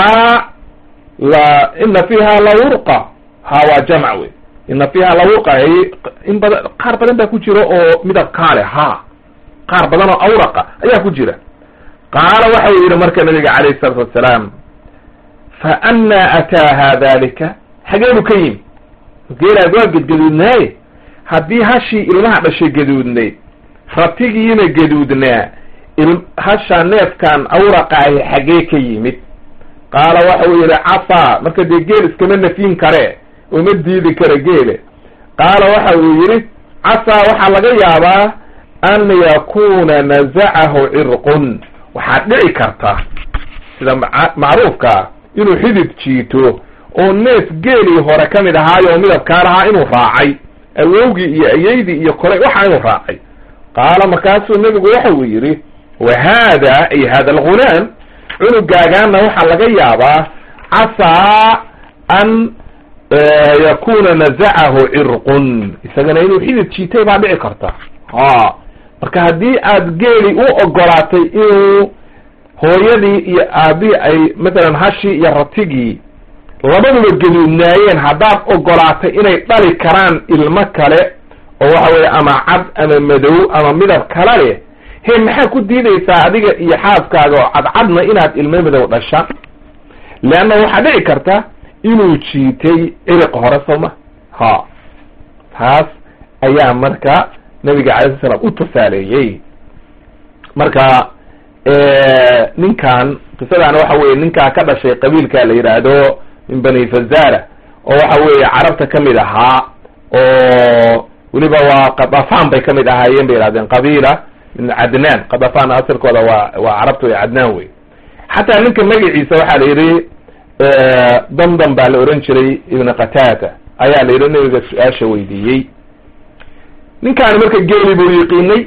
la ina fiiha lawurqa ha waa jamc wey ina fiiha lawurqa in badan qaar badan baa ku jira oo midab kaale ha qaar badan oo awraqa ayaa ku jira qaala waxau yihi marka nabiga calayhi salaatu wassalaam fa anaa ataaha dalika xageebu ka yimi geelaag waa gedgaduudnaaye haddii hashii ilmaha dhashay gaduudnayd ratigiina gaduudnaa hasha neefkan awraqa ahi xagee ka yimid qaala waxau yihi casaa marka dee geel iskama nafyin kare uma diidi kara geele qaala waxa uu yihi casaa waxaa laga yaabaa an yakuna nazacahu cirqun waxaad dhici karta sida macruufkaa inuu xidid jiito oo neef geelii hore ka mid ahaayo oo midabkaa lahaa inuu raacay awowgii iyo ayeydii iyo kole waxa inuu raacay qaala markaasuu nebigu waxa uu yidhi wa haada ay hada algulaam cunugaagaana waxaa laga yaabaa casaa an yakuna nazacahu cirqun isagana inuu xidid jiitay baa dhici karta ha marka haddii aad geeli u ogolaatay inuu hooyadii iyo aabihii ay mathalan hashii iyo ratigii labaduba gaduudnaayeen haddaad ogolaatay inay dhali karaan ilmo kale oo waxa weeye ama cad ama madow ama midab kala leh he maxaa ku diidaysaa adiga iyo xaaskaaga oo cadcadna inaad ilmo madow dhasha leanna waxaa dhici karta inuu jiitay ciriq hore sooma ha taas ayaa marka nabiga calay sl slam u tusaaleeyey marka ninkan qisadaana waxa weye ninkaa ka dhashay qabiilka la yidhaahdo min bani fazara oo waxa weeye carabta kamid ahaa oo weliba waa kadafan bay kamid ahaayeen bay yihahdeen qabiila min cadnaan kadafan asalkooda waa waa carabta wey cadnaan wey xataa ninka magaciisa waxaa la yidhi damdam baa la ohan jiray ibn qatata ayaa la yidhi nabiga su-aasha weydiiyey ninkaani marka geeli buu yiqiinay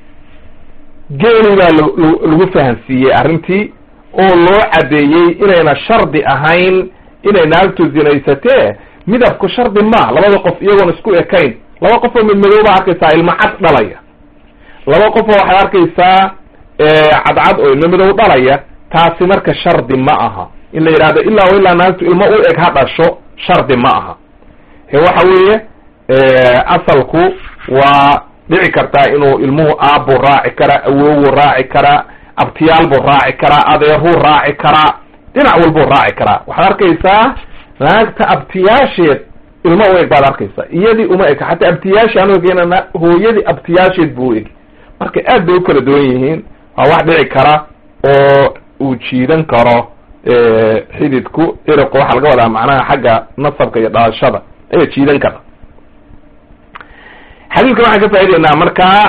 geeli baa lagu fahansiiyey arrintii oo loo caddeeyey inayna shardi ahayn inay naagtu zinaysatee midabku shardi ma labada qof iyagoon isku ekayn laba qof oo midmadow baa arkaysaa ilmo cad dhalaya laba qof oo waxaad arkaysaa cadcad oo ilmo madow dhalaya taasi marka shardi ma aha in la yidhahdo ilaa ilaa naagtu ilmo u eg ha dhasho shardi ma aha he waxa weeye asalku waa dhici kartaa inuu ilmuhu aabbuu raaci karaa awowuu raaci karaa abtiyaal buu raaci karaa adeeruu raaci karaa dhinac walbuu raaci karaa waxaad arkaysaa naagta abtiyaasheed ilmo u eg baad arkaysaa iyadii uma eg xataa abtiyaashii aan ogeyna hooyadii abtiyaasheed buu eg marka aad bay u kala duwan yihiin waa wax dhici kara oo uu jiidan karo xididku ciriqu waxaa laga wadaa macnaha xagga nasabka iyo dhalashada ayaa jiidan kara xadiidkan waxaan ka faa'ideynaa markaa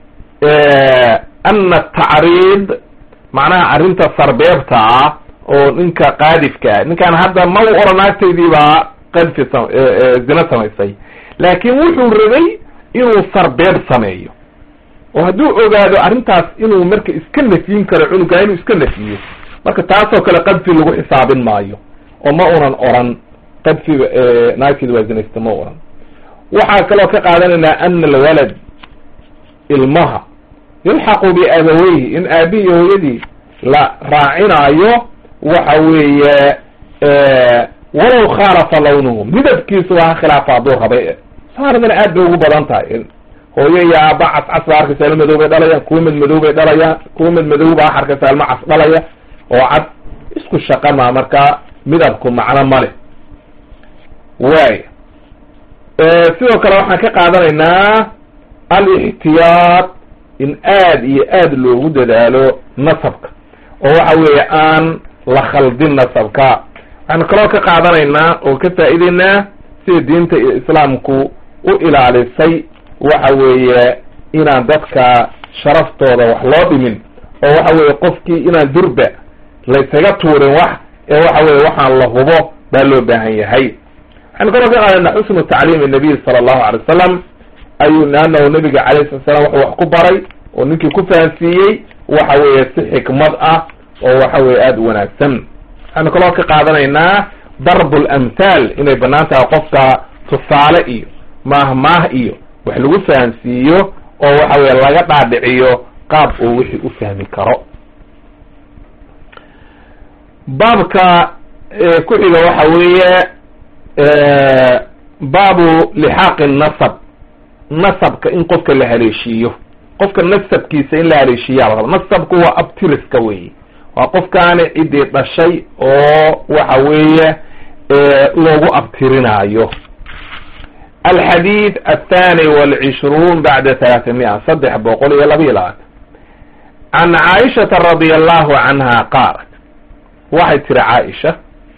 ana tacriid macnaha arrinta sarbeebta ah oo ninka qaadifka ninkaan hadda ma u oran naagtaydiibaa qadfi zina samaysay laakiin wuxuu rabay inuu sarbeeb sameeyo oo hadduu ogaado arrintaas inuu marka iska nafyin karo cunugaa inuu iska nafiyo marka taasoo kale qadfi lagu xisaabin maayo oo ma unan oran qadfiga naagteeda waa zinaysta ma oran waxaa kaloo ka qaadanaynaa ana alwalad ilmaha yulxaqu biabaweyhi in aabihi iyo hooyadii la raacinaayo waxa weeye walow khaalafa lawnuhu midabkiisu waa khilaafa hadduu rabay saaradana aad bay ugu badan tahay hooyo iyo aaba cascas baa arkaysa ilmo madow bay dhalayaan kuwa mid madow bay dhalayaan kuwa mid madow baa arkaysa ilmo cas dhalaya oo cad isku shaqa maa markaa midabku macno male waay sidoo kale waxaan ka qaadanaynaa alixtiyaad in aad iyo aad loogu dadaalo nasabka oo waxa weeye aan la khaldin nasabka waxaanu kaloo ka qaadanaynaa oo ka faa'ideynaa sida diinta islaamku u ilaalisay waxa weeye inaan dadka sharaftooda wax loo dhimin oo waxa weeye qofkii inaan durba laysaga tuurin wax ee waxa weye waxaan la hubo baa loo baahan yahay waxaanu kaloo ka qaadanaynaa xusnu tacliimi nabiy sala allahu alay wasalam ayuu anahu nabiga calayhi sala slam wuxuu wax ku baray oo ninkii ku fahansiiyey waxa weeye si xikmad ah oo waxa weye aada u wanaagsan waxaanu kaloo ka qaadanaynaa darb lamhaal inay banaan tahay qofka tusaale iyo maahmaah iyo wax lagu fahansiiyo oo waxa weye laga dhaadhiciyo qaab uu wixii u fahmi karo baabka ku xiga waxa weeye baabu lixaaqi nasab nasabka in qofka la haleeshiiyo qofka nasabkiisa in la haleeshiiyaa la raba nasabku waa abtiriska weeye waa qofkaani ciddii dhashay oo waxa weeye loogu abtirinaayo alxadiid athani walcishruun bacda talaatamiya saddex boqol iyo laba iyo labaatan can caaishata radia allahu canha qaalat waxay tiri caaisha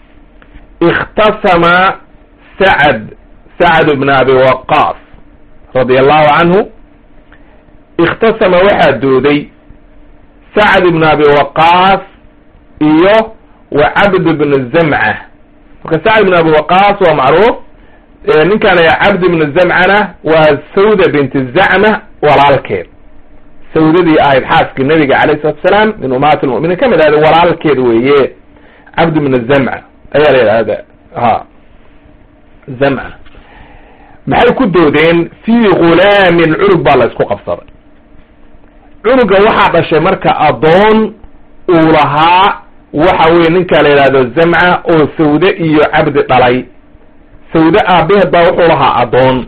ikhtasama sacad sacd bn abi waqaas radia allahu canhu ikhtasama waxaa dooday sacd ibn abi waqaas iyo wa cabd bn zamca marka sacd ibn abi waqaas waa macruuf ninkan cabd ibn zamcana waa sawda binti zacma walaalkeed sawdadii ahayd xaaskii nabiga calayh salatu asalaam min umahat lmuminiin kamid ahda walaalkeed weeye cabd ibn zamca ayaa la yidhahda ha zamca maxay ku doodeen fii gulaamin cunug baa la isku qabsaday cunuga waxaa dhashay marka adoon uu lahaa waxa weye ninkaa la yidhahdo zamca oo sawde iyo cabdi dhalay sawde aabaheed baa wuxuu lahaa adoon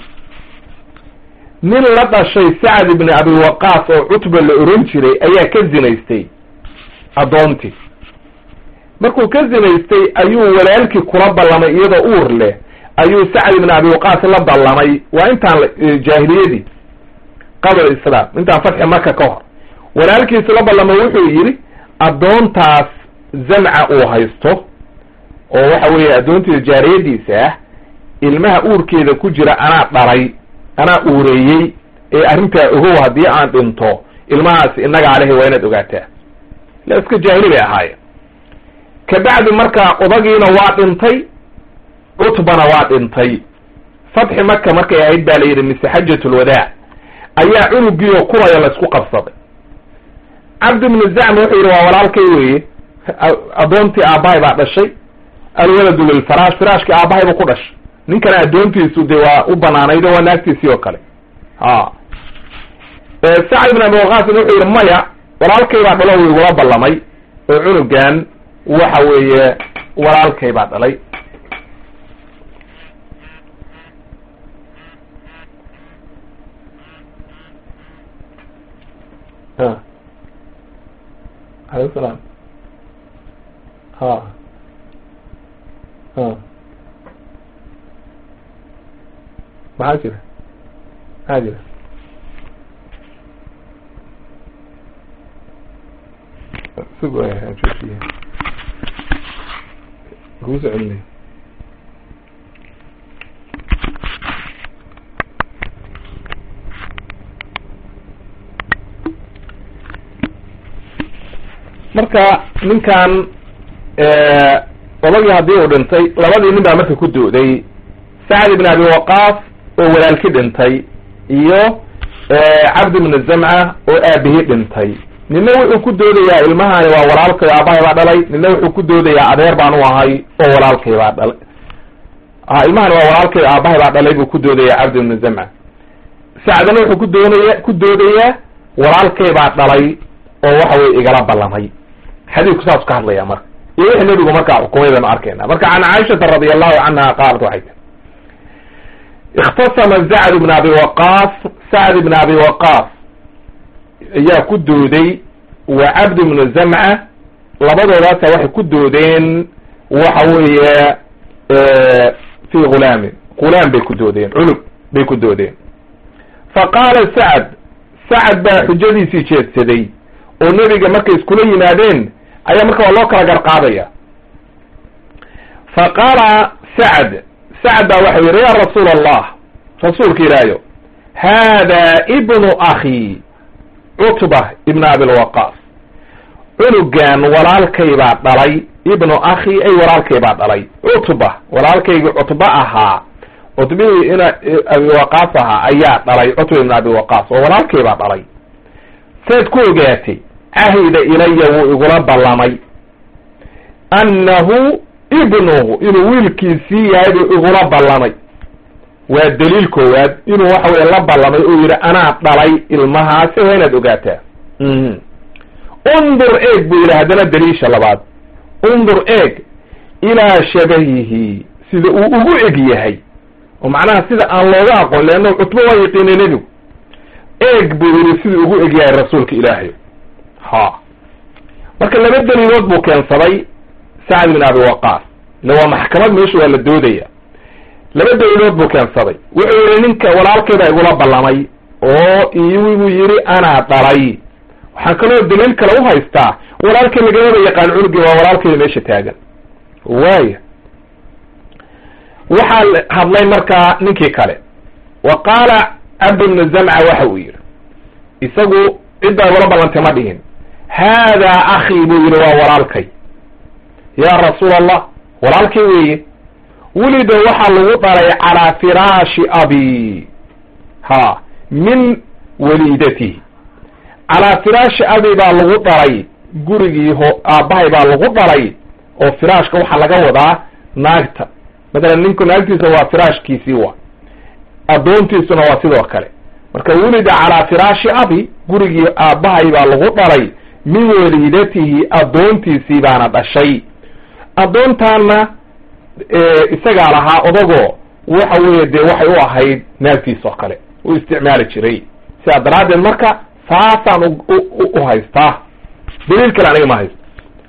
nin la dhashay sacd ibni abi waqaas oo cutba la oran jiray ayaa ka zinaystay addoontii markuu ka zinaystay ayuu walaalkii kula ballamay iyadoo uur leh ayuu sacd ibni abi waqaas la ballamay waa intaan jaahiliyadii qabla islaam intaan fatxi maka ka hor walaalkiisu la ballamay wuxuu yidhi addoontaas zamca uu haysto oo waxa weeye addoontiisa jaariyadiisa ah ilmaha uurkeeda ku jira anaa dhalay anaa uureeyey ee arrintaa ogow haddii aan dhinto ilmahaas innaga alehi waa inaad ogaataa la iska jaahili bay ahaayeen kabacdi markaa odagiina waa dhintay cutbana waa dhintay fatxi maka markay ahayd baa la yidhi mise xajatulwadaa ayaa cunugiioo kuraya la isku qabsaday cabdi ibnu zacm wuxuu yidhi waa walaalkay weeye addoontii aabbahay baa dhashay alwaladu lilfaraash firaashkii aabbahay buu ku dhashay ninkana addoontiisu dee waa u banaanaydo waa naagtiisii oo kale ha sacd ibn abi waqaasin wuxuu yidhi maya walaalkay baa dhalo uu igula ballamay oo cunugan waxa weeye walaalkay baa dhalay ha alaykum salaam ha ha maxaa jira maxaa jira sug joojiye kugu soo celinay marka ninkan odagii haddii uu dhintay labadii nin baa marka ku dooday sacd ibn abi waqaas oo walaalki dhintay iyo cabdi ibnu zamca oo aabihii dhintay nina wuxuu ku doodayaa ilmahani waa walaalkay aabahay baa dhalay nina wuxuu ku doodayaa adeer baan u ahay oo walaalkay baa dhalay ha ilmahani waa walaalkay aabahay baa dhalay buu ku doodayaa cabdi ibnu zamca sacdana wuxuu ku doonaya ku doodayaa walaalkay baa dhalay oo waxa weye igala ballamay xadiidku saas ka hadlaya marka iyo wixii nebigu markaa xukumay baynu arkayna marka can caaishata radi allahu canha qaalat waxay tii ikhtasama zacd ibn abi waqaas sacd ibn abi waqaas ayaa ku dooday wa cabd ibnu zamca labadoodaasa waxay ku doodeen waxa weeye fi gulaamin qulaan bay ku doodeen cunug bay ku doodeen fa qaala sacad sacad baa xujadiisii jeedsaday oo nebiga markay iskula yimaadeen ayaa marka waa loo kala garqaadaya fa qaala sacad sacad baa waxau yidhi ya rasuula allah rasuulka ilaahayo haada ibnu akhi cutba ibn abilwaqaas cunugan walaalkay baa dhalay ibnu akhi ay walaalkay baa dhalay cutba walaalkaygii cutba ahaa cutbihii in abiwaqaas ahaa ayaa dhalay cutba ibn abiwaqaas oo walaalkay baa dhalay saad ku ogaatay cahida ilaya wuu igula ballamay annahu ibnuhu inuu wiilkiisii yahay buu igula ballamay waa daliil koowaad inuu waxa weye la ballamay oo yidhi anaa dhalay ilmahaasi waa inaad ogaataa undur eeg buu yidhi haddana daliisha labaad undur eeg ilaa shabahihi sida uu ugu eg yahay oo macnaha sida aan looga aqoon leanna cutbo waa yaqiinay nebigu eeg buu yidhi siduu ugu eg yahay rasuulka ilaahay ha marka laba daliilood buu keensaday sacd bin abi waqaas ille waa maxkamad meesha waa la doodaya laba daliilood buu keensaday wuxuu yihi ninka walaalkayda igula ballamay oo iwigu yidhi anaa dhalay waxaan kaloo daliil kale u haystaa walaalkay lagamaba yaqaan cunugii waa walaalkayda meesha taagan waaya waxaa hadlay markaa ninkii kale wa qaala cabd bnu zamca waxa uu yidhi isagu ciddaa igula ballantay ma dhihin haadaa akii buu yidhi waa walaalkay yaa rasuul allah walaalkay weeye welida waxaa lagu dhalay calaa firaashi abi ha min waliidatihi calaa firaashi abi baa lagu dhalay gurigii ho aabbahay baa lagu dhalay oo firaashka waxaa laga wadaa naagta matalan ninku naagtiisa waa firaashkiisii wa addoontiisuna waa sidoo kale marka welida calaa firaashi abi gurigii aabbahay baa lagu dhalay min waliidatihi addoontiisii baana dhashay addoontaana isagaa lahaa odagoo waxa weeye dee waxay u ahayd naagtiis oo kale u isticmaali jiray sidaa daraaddeed marka saasaan u haystaa daliil kale aniga ma haysto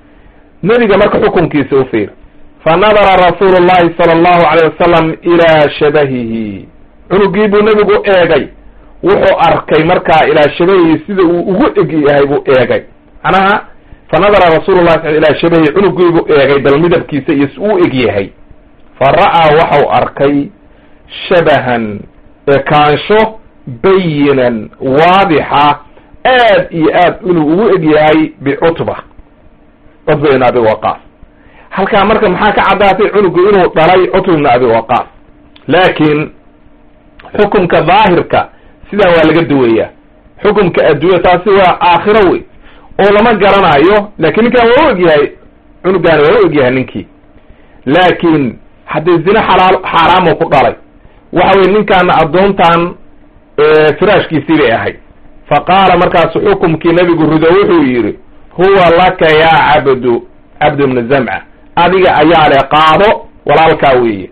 nebiga marka xukunkiisa u fiir fa nadara rasuulu llahi sala allahu alayh wasalam ilaa shabahihi cunugii buu nebigu eegay wuxuu arkay markaa ilaa shabahihi sida uu ugu eg yahay buu eegay macnaha fa nadara rasuulu llahi sal ilaa shabahihi cunugii buu eegay bal midabkiisa iyo si uu eg yahay fa ra'aa waxau arkay shabahan ekaansho bayinan waadixa aad iyo aad inuu ugu eg yahay bicutba cutba ibn abi waqaas halkaa marka maxaa ka caddaatay cunugu inuu dhalay cutba ibn abi waqaas laakiin xukumka daahirka sidaa waa laga duwayaa xukumka adduunya taasi waa aakhiro wey oo lama garanayo lakin ninkan waa u eg yahay cunugaani waa u eg yahay ninkii laakiin haddii zine xalaal xaaraamu ku dhalay waxa weye ninkaana addoontan firaashkiisii bay ahayd fa qaala markaasu xukumkii nebigu rido wuxuu yidhi huwa laka yaa cabdu cabd ibnu zamca adiga ayaa le qaado walaalkaa weeye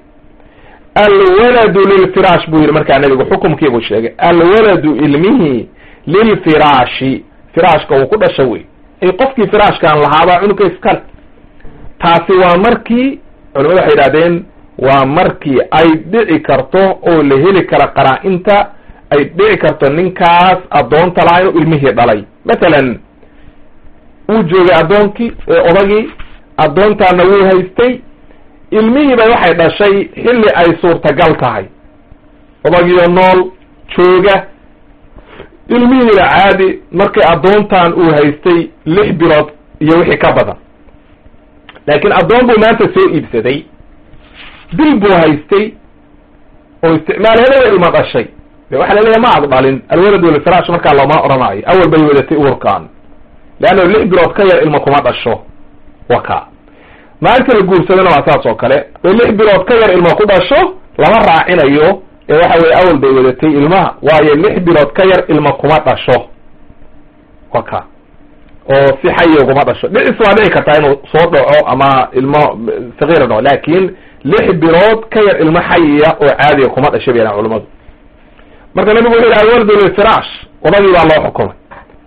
alwaladu lilfiraash buu yidhi markaa nebigu xukumkiibuu sheegay alwaladu ilmihi lilfiraashi firaashka uu ku dhasha wey ay qofkii firaashkan lahaabaa cunugka iskale taasi waa markii culimadu waxay yidhahdeen waa markii ay dhici karto oo la heli kara qaraa-inta ay dhici karto ninkaas addoonta lahaa inuu ilmihii dhalay matalan wuu joogay addoonkii odagii addoontaana wuu haystay ilmihiiba waxay dhashay xilli ay suurtagal tahay odagiio nool jooga ilmihiina caadi markay addoontan uu haystay lix bilood iyo wixii ka badan laakiin addoon buu maanta soo iibsaday bil buu haystay oo isticmaal helada ilma dhashay de waxaa laleeyahay ma ad dhalin alwalad walfiraash markaa looma odhanaayo awal bay wadatay uurkaan leanna lix bilood ka yar ilma kuma dhasho waka maalinta la guursadana waa saas oo kale bay lix bilood ka yar ilma ku dhasho lama raacinayo ee waxa weye awal bay wadatay ilmaha waayo lix bilood ka yar ilma kuma dhasho waka oo si xayi kuma dhasho dhicis waa dhici kartaa inuu soo dhaco ama ilmo sagiira dhaco laakin lix bilood ka yar ilmo xayiya oo caadiga kuma dhashay bay yahan culamadu marka nabigu wuxu yidhi alwaldu lilfiraash odagii baa loo xukumay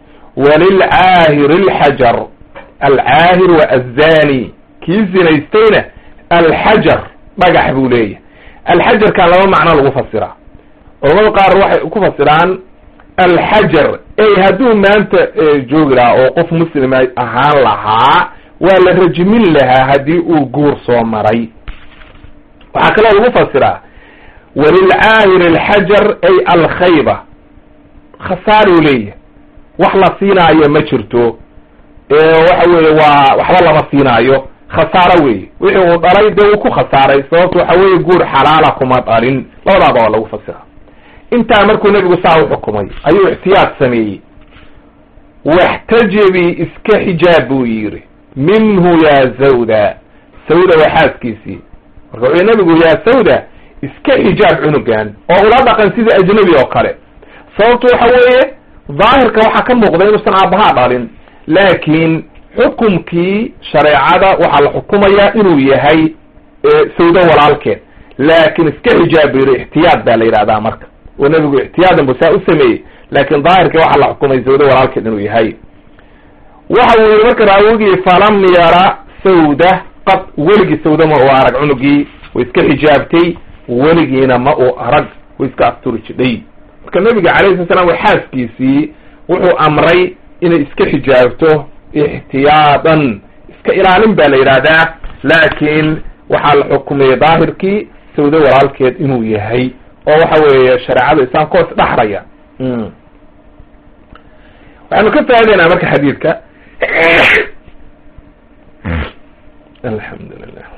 walilcaahir alxajar alcaahir wa azani kii zinaystayna alxajar dhagax buu leeyahay alxajarkan laba macno lagu fasiraa culamada qaar waxay ku fasiraan alxajar ey hadduu maanta joogi lahaa oo qof muslima ahaan lahaa waa la rajmin lahaa haddii uu guur soo maray waxaa kaloo lagu fasiraa walilcaahir alxajar ay alkhayba khasaaruu leeyahay wax la siinaayo ma jirto waxa weeye waa waxba lama siinaayo khasaaro weeye wixii uu dhalay dee uu ku khasaaray sababto waxa weeye guur xalaala kuma dhalin labadaaba waa lagu fasiraa intaa markuu nebigu saa u xukumay ayuu ixtiyaad sameeyey waxtajibii iska xijaab buu yidhi minhu yaa zawda sawda waa xaaskiisii marka wuxuu nebigu yaa sawda iska xijaab cunugan oo ula dhaqan sida ajnabi oo kale sababtu waxa weeye daahirka waxaa ka muuqda inuusan aabbahaa dhalin laakiin xukumkii shareecada waxaa la xukumayaa inuu yahay sawdo walaalkeed laakin iska xijaab buu yidhi ixtiyaad baa la yidhahdaa marka oo nebigu ixtiyaadan bu saa u sameeyey laakin daahirka waxaa la xukumay sawdo walaalkeed inuu yahay waxa uu yihi marka raawigii falam yara sawda qad weligii sawda ma uu arag cunugii way iska xijaabtay weligiina ma uu arag way iska asturi jidhay marka nabiga calayhi sala slam xaaskiisii wuxuu amray inay iska xijaabto ixtiyaadan iska ilaalin baa la yidhaahdaa laakiin waxaa la xukumiyey daahirkii sawdo walaalkeed inuu yahay oo waxa weeye shareecada islaamka oo isdhaxraya waxaanu ka faa'idaynaa marka xadiidka alxamdulilah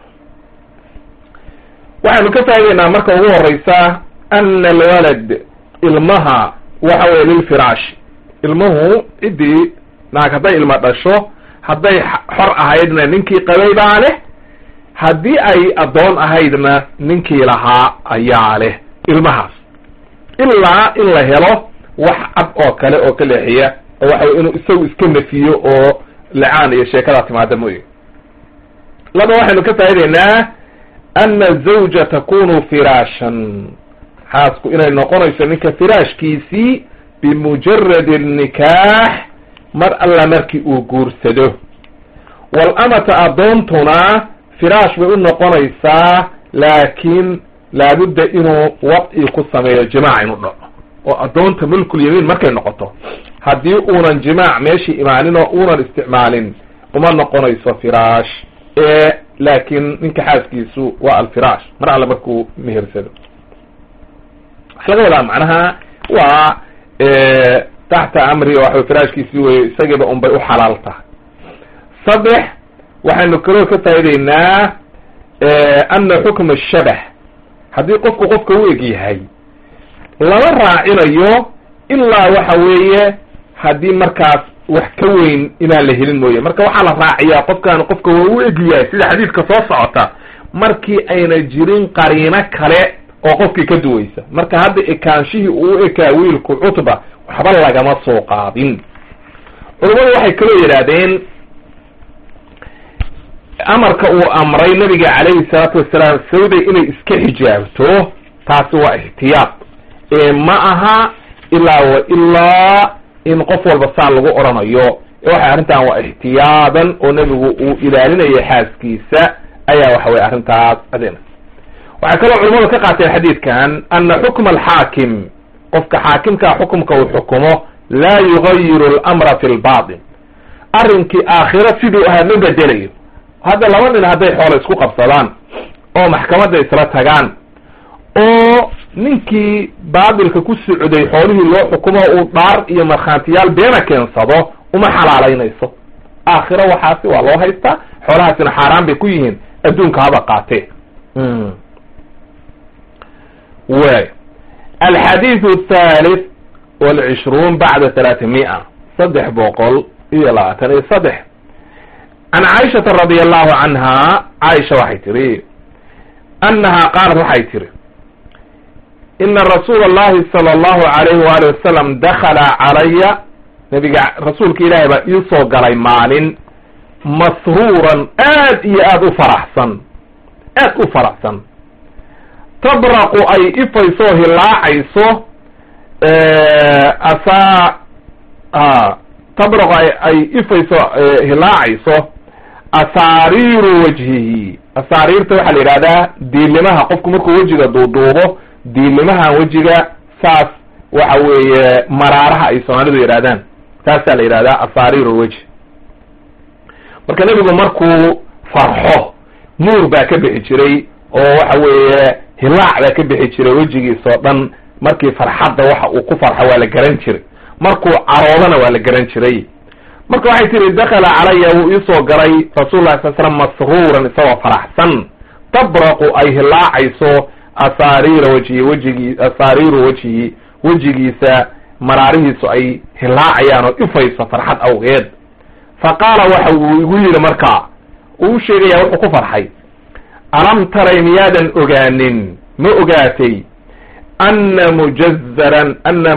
waxaanu ka faa'idaynaa marka ugu horeysa ana alwalad ilmaha waxa weye lilfiraash ilmuhu ciddii naag hadday ilma dhasho hadday xor ahaydna ninkii qabay baa leh haddii ay addoon ahaydna ninkii lahaa ayaa leh ilmahaas ilaa in la helo wax cad oo kale oo ka leexiya oo waxa wey inuu isagu iska nafiyo oo lacaan iyo sheekadaa timaada mooye laba waxaynu ka faa'idaynaa ana azawja takunu firaashan xaasku inay noqonayso ninka firaashkiisii bimujaradi nikaax mar alla markii uu guursado walamata addoontuna firaash bay u noqonaysaa laakiin laabudda inuu wadci ku sameeyo jimaac inu dhaco oo addoonta mulkul yamiin markay noqoto haddii uunan jimaac meeshii imaanin oo uunan isticmaalin uma noqonayso firaash ee laakiin ninka xaaskiisu waa alfiraash mar alle markuu mehersado waxa laga wadaa macnaha waa taxta amri waxa firaashkiisii wey isagiiba un bay u xalaal tahay saddex waxaynu kaloo ka faa'idaynaa ana xukma shabah haddii qofku qofka u eg yahay lama raacinayo ilaa waxa weeye haddii markaas wax ka weyn inaan la helin mooye marka waxaa la raaciyaa qofkan qofka waa u eg yahay sida xadiidka soo socota markii ayna jirin qariino kale oo qofkii ka duwaysa marka hadda ekaanshihii uu u ekaa wiilku cutba waxba lagama soo qaadin culammadu waxay kaloo yidhaahdeen amarka uu amray nabiga calayhi salaatu wasalaam sawday inay iska xijaabto taasi waa ixtiyaad ee ma aha ilaa wa ilaa in qof walba saa lagu odhanayo waxay arrintan waa ixtiyaadan oo nebigu uu ilaalinaya xaaskiisa ayaa waxa weye arrintaas adina waxay kaloo culamadu ka qaateen xadiidkan ana xukma alxaakim qofka xaakimkaa xukumka uu xukumo laa yugayiru alamra fi lbatin arrinkii aakhiro siduu ahaa ma bedelayo hadda laba nin hadday xoola isku qabsadaan oo maxkamadda isla tagaan oo ninkii baatilka ku socday xoolihii loo xukumo uu dhaar iyo markhaantiyaal beena keensado uma xalaalaynayso aakhiro waxaasi waa loo haystaa xoolahaasina xaaraan bay ku yihiin adduunka haba qaatee way alxadiidu athalith walcishruun bacda thalaatimi'a saddex boqol iyo labaatan iyo saddex can caaishata radia allahu canha caaisha waxay tiri annaha qaalat waxay tiri ina rasuula allahi sala allahu alayhi waali wasalam dakala calaya nabiga rasuulka ilaahay baa iisoo galay maalin masruuran aad iyo aad u faraxsan aad u faraxsan tabraqu ay ifayso hilaacayso asaa tabraqu ay ifayso hilaacayso asaariiru wajhihi asaariirta waxaa la yidhahdaa diilimaha qofku markuu wejiga duuduubo diilimaha wejiga saas waxa weeye maraaraha ay soomaalidu yidhahdaan taasaa la yidhahdaa asaariir weji marka nebigu markuu farxo nuur baa ka bixi jiray oo waxa weeye hilaac baa ka bixi jiray wejigiisa oo dhan markii farxadda waxa uu ku farxo waa la garan jiray markuu caroodana waa la garan jiray marka waxay tihi dakala calaya wuu iisoo galay rasul lah sal slam masruuran isagoo faraxsan tabraqu ay hilaacayso asaariira wejhi wejigii asaariiru wejhi wejigiisa maraarihiisu ay hilaacayaan oo ifayso farxad awgeed fa qaala waxa uu igu yidhi markaa uu sheegaya wuxuu ku farxay alam taray miyaadan ogaanin ma ogaatay ana mujazaran ana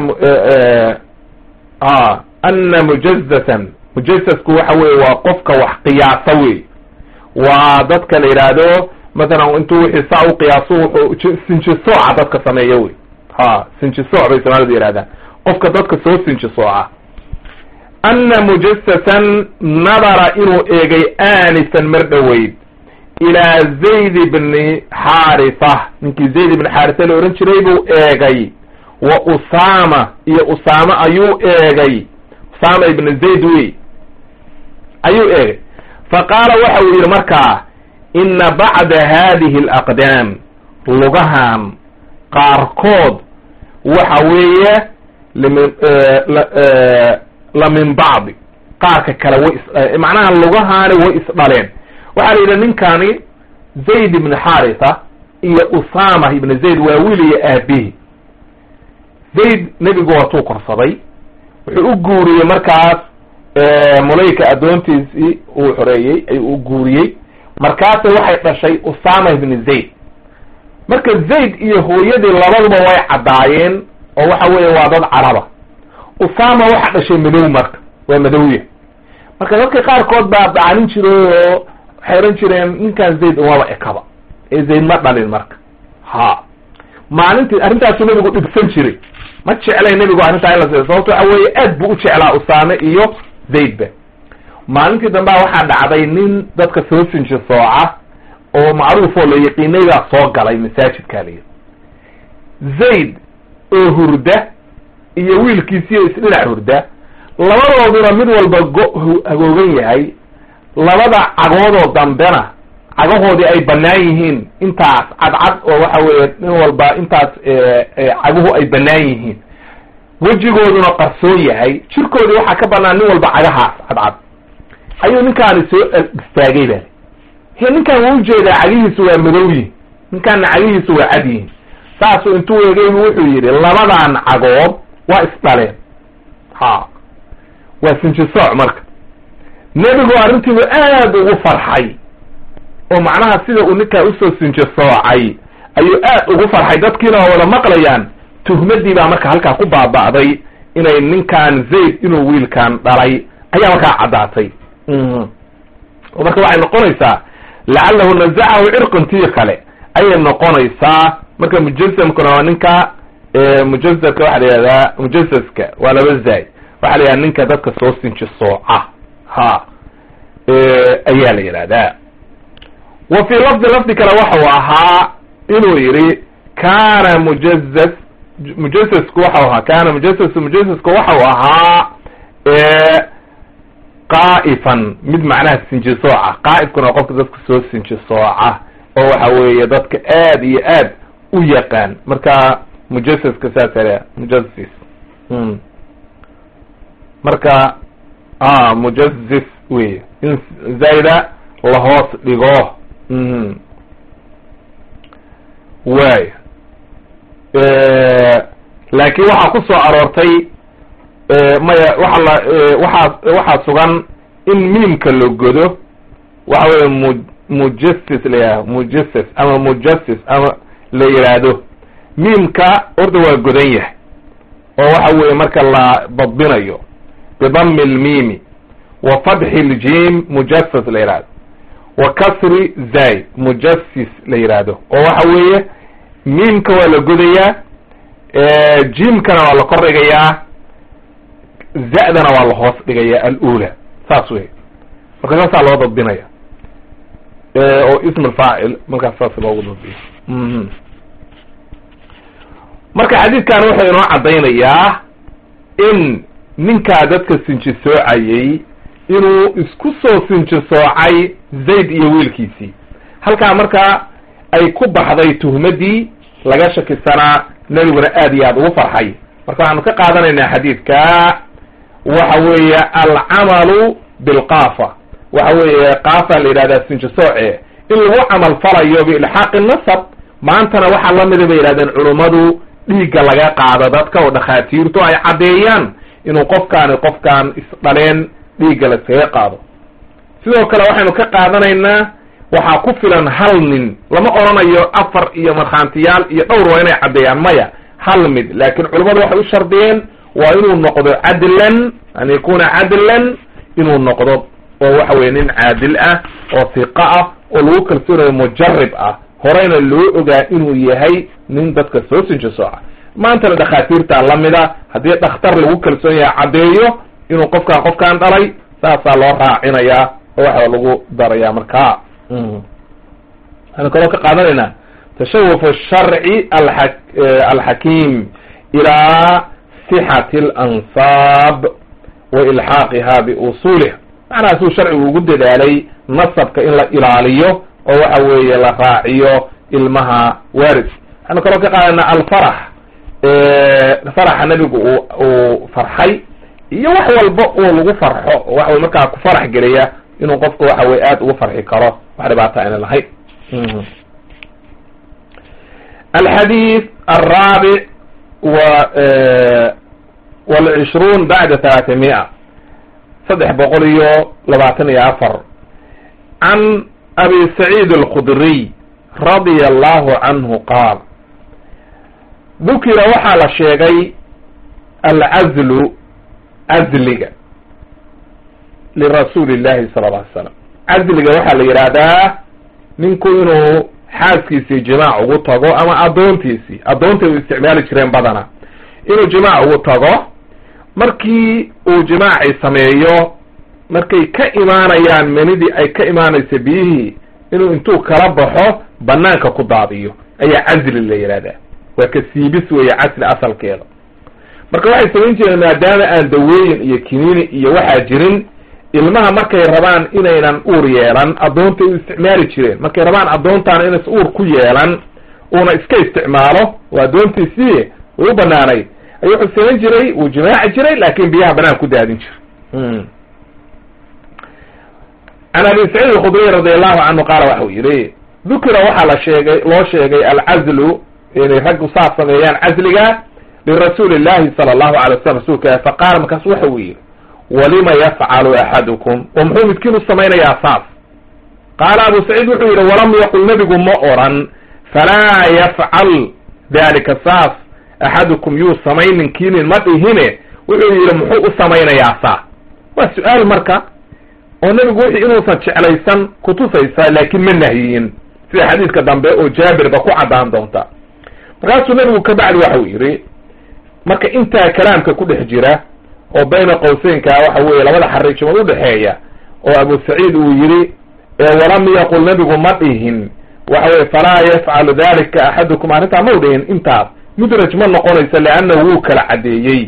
ana mujazatan mujazasku waxa weye waa qofka wax qiyaasa wey waa dadka la yidhaahdo mathalan intuu wixii saa u qiyaaso wuxuu sinjisooca dadka sameeya wey ha sinjisooc bay soomaalida yidhahdaan qofka dadka soo sinjisooca ana mujasasan nadara inuu eegay aanifan mar dhoweyd ilaa zayd bni xaarisa ninkii zayd ibni xaarisa la odhan jiray buu eegay wa usaama iyo usaama ayuu eegay usaama ibni zayd wey ayuu eegay fa qaala waxa uu yidhi markaa ina bacda hadihi alaqdaam lugahan qaarkood waxa weeye lmin la min bacdi qaarka kale way is macnaha lugahaani way isdhaleen waxaa la yidhi ninkani zayd ibni xaarisa iyo usama ibni zayd waa wiil iyo aabihi zayd nebigu waatuu korsaday wuxuu u guuriyey markaas mulayka addoontiisii uu xoreeyey ayuu u guuriyey markaasa waxay dhashay usama ibni zayd marka zayd iyo hooyadii labaduba way caddaayeen oo waxa weeye waa dad caraba usama waxa dhashay madow marka waa madowya marka dadka qaarkood baa dacanin jiray oo waxay odhan jireen ninkan zayd umaba ekaba ee zayd ma dhalin marka ha maalintii arrintaasuu nebigu dhibsan jiray ma jeclay nebigu arrintaa in la siiyo sababto waxa weeye aad buu u jeclaa usaame iyo zaydba maalintii dambea waxaa dhacday nin dadka soo sinji sooca oo macruuf oo la yaqiinay baa soo galay masaajidkaa layidhi zayd oo hurda iyo wiilkiisiiyo isdhinac hurda labadooduna mid walba go- hagoogan yahay labada cagoodoo dambena cagahoodii ay bannaan yihiin intaas cadcad oo waxa weeye nin walba intaas caguhu ay bannaan yihiin wejigooduna qarsoon yahay jirkoodii waxaa ka bannaan nin walba cagahaas cadcad ayuu ninkaani soo istaagay bale he ninkan wuu ujeedaa cagihiisu waa madow yihin ninkaana cagihiisu waa cad yihin saasuu intuu eegay bu wuxuu yidhi labadan cagood waa isdhaleen ha waa sinjisooc marka nebigu arrintiibu aad ugu farxay oo macnaha sida uu ninkaa usoo sinjisoocay ayuu aad ugu farxay dadkiina waa wada maqlayaan tuhmadii baa marka halkaa ku baaba'day inay ninkan zayd inuu wiilkan dhalay ayaa markaa caddaatay oo marka waxay noqonaysaa lacalahu nazacahu cirqintii kale ayay noqonaysaa marka mujasamkuna waa ninka mujazaka waxa la yihahdaa mujasaska waa laba zaay waxaa la yidhahda ninka dadka soo sinji sooca ha ayaa la yidhahdaa wa fii lafdi lafdi kale waxau ahaa inuu yidhi kana mujazas mujasasku waxau ahaa kana mujasas mujasasku waxau ahaa qaa'ifan mid macnaha sinji sooca qaa'ifkuna waa qofka dadka soo sinji sooca oo waxa weeye dadka aad iyo aad u yaqaan marka mujasaska saasa la mujasis marka a mujazis wey in zayda lahoos dhigo waay laakiin waxaa ku soo aroortay maya waxa la waxaa waxaa sugan in miimka la godo waxa weye mu mujasis la yihahdo mujasis ama mujasis ama la yidhaahdo miimka horta waa godan yahay oo waxa weeye marka la badbinayo bidami lmiimi wa fatxi ljim mujasas la yihahdo wa kasri zay mujasis la yihahdo oo waxa weeye miimka waa la godayaa jimkana waa la kor dhigayaa za-dana waa la hoos dhigayaa alula saas wey marka saasaa loo dadbinaya oo ism alfaacil markaas saas loogu dabiyo marka xadiidkan wuxuu inoo caddaynayaa in ninkaa dadka sinji soocayey inuu isku soo sinji soocay zayd iyo wiilkiisii halkaa marka ay ku baxday tuhmadii laga shakisanaa nebiguna aad iyo aad ugu farxay marka waxaanu ka qaadanaynaa xadiidka waxa weeye alcamalu bilqaafa waxa weeye qaafa la yidhahdaa sinji sooce in lagu camal falayo biilxaaqi nasab maantana waxaa lamida bay yidhahdeen culummadu dhiigga laga qaado dadka oo dhakhaatiirtu ay caddeeyaan inuu qofkaani qofkaan isdhaleen dhiigga la iskaga qaado sidoo kale waxaynu ka qaadanaynaa waxaa ku filan hal nin lama odhanayo afar iyo markhaantiyaal iyo dhowr waa inay caddeeyaan maya hal mid laakiin culummadu waxay u shardiyeen waa inuu noqdo cadlan an yakuna cadlan inuu noqdo oo waxa weye nin caadil ah oo hiqa ah oo lagu kalsoonayo mujarib ah horeyna loo ogaa inuu yahay nin dadka soo sinjo sooca maantana dhakhaatiirta lamida haddii dhakhtar lagu kalsoon yahay caddeeyo inuu qofkaan qofkaan dhalay saasaa loo raacinayaa oo waxa lagu darayaa markaa waxaynu kaloo ka qaadanaynaa tashawuf sharci a alxakiim ilaa sixati alansaab wa ilxaaqiha biusuuliha macnaha suu sharcigu ugu dadaalay nasabka in la ilaaliyo oo waxa weeye la raaciyo ilmaha waris waxaynu kaloo ka qaadanaa alfarax faraxa nebigu u uu farxay iyo wax walba oo lagu farxo oo waxa wey markaa ku farax geliya inuu qofku waxa weye aada ugu farxi karo wax dhibaata ayna lahayn alxadiid alraabic w walcishruun bacda talaata mia saddex boqol iyo labaatan iyo afar can abi saciid alkhudriy radia allahu canhu qaal dukira waxaa la sheegay alcazlu cazliga lirasuuli llahi sala alla alay slam cazliga waxaa la yidhaahdaa ninku inuu xaaskiisii jimaac ugu tago ama addoontiisii addoonta u isticmaali jireen badana inuu jimaac ugu tago markii uu jimaacii sameeyo markay ka imaanayaan menidii ay ka imaanaysa biyihii inuu intuu kala baxo banaanka ku daadiyo ayaa casli la yidhahdaa waa ka siibis weeye casli asalkeeda marka waxay samayn jireen maadaama aan dawooyin iyo kiniini iyo waxaa jirin ilmaha markay rabaan inaynan uur yeelan addoontay u isticmaali jireen markay rabaan addoontaana inays uur ku yeelan uuna iska isticmaalo oo addoontiisii way u banaanayd ayuu wuxuu samayn jiray wuu jimaaci jiray laakin biyaha banaan ku daadin jiray can abi saciid alkhudriy radi allahu canhu qaala waxau yihi dukira waxaa la sheegay loo sheegay alcazlu inay raggu saas sameeyaan casliga lirasuuli llahi sala allahu alay wasalam rasuulka faqaala markaas waxa uu yihi walima yafcalu axadukum oo muxuu midkiin u samaynayaa saas qaala abu saciid wuxuu yihi walam yaqul nebigu ma oran falaa yafcal dalika saas axadukum yuu samayninkiinin ma dhihine wuxuu yihi muxuu u samaynayaa saas waa su-aal marka oo nebigu wixii inuusan jeclaysan kutusaysa laakiin ma nahyiyin sida xadiidka dambe oo jaabirba ku caddaan doonta markaasuu nebigu kabacdi waxau yidhi marka intaa kalaamka ku dhex jira oo bayna qowseynka waxa weeye labada xariijimood udhexeeya oo abu saciid uu yidhi walam yaqul nebigu ma dhihin waxa weye falaa yafcalu dalika axadukum arrintaa mau dhihin intaas mudraj ma noqonaysa leannahu wuu kala caddeeyey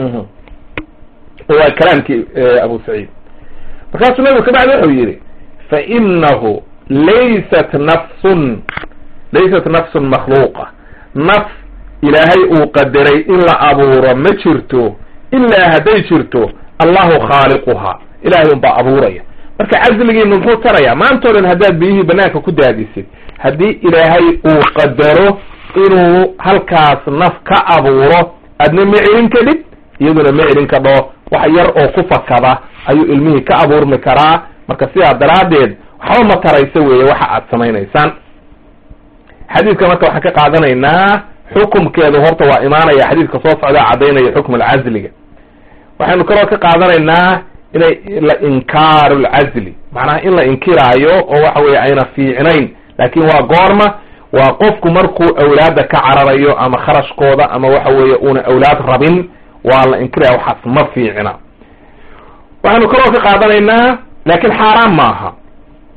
waa kalaamkii abu saciid markaasuu nebigu kabacdi wuxuu yidhi fa inahu laysat nafsun laysat nafsun makhluuqa naf ilaahay uu qadaray in la abuuro ma jirto ilaa hadday jirto allahu khaaliquhaa ilahay unbaa abuuraya marka casligiinu muxuu taraya maantao dhan haddaad biyihii banaanka ku daadisid haddii ilaahay uu qadaro inuu halkaas naf ka abuuro adna ma celin kadhib iyaduna ma celin kadho wax yar oo ku fakada ayuu ilmihii ka abuurmi karaa marka sidaa daraaddeed waxba ma taraysa weeye waxa aad samaynaysaan xadiidka marka waxaan ka qaadanaynaa xukumkeedu horta waa imaanaya xadiidka soo socdaa caddaynaya xukm alcazliga waxaynu kaloo ka qaadanaynaa inay la inkaaru lcazli macnaha in la inkiraayo oo waxa weye ayna fiicnayn laakin waa goorma waa qofku markuu awlaadda ka cararayo ama kharashkooda ama waxa weeye una awlaad rabin waa la inkiraya waxaas ma fiicna waxaynu kaloo ka qaadanaynaa laakin xaaraan maaha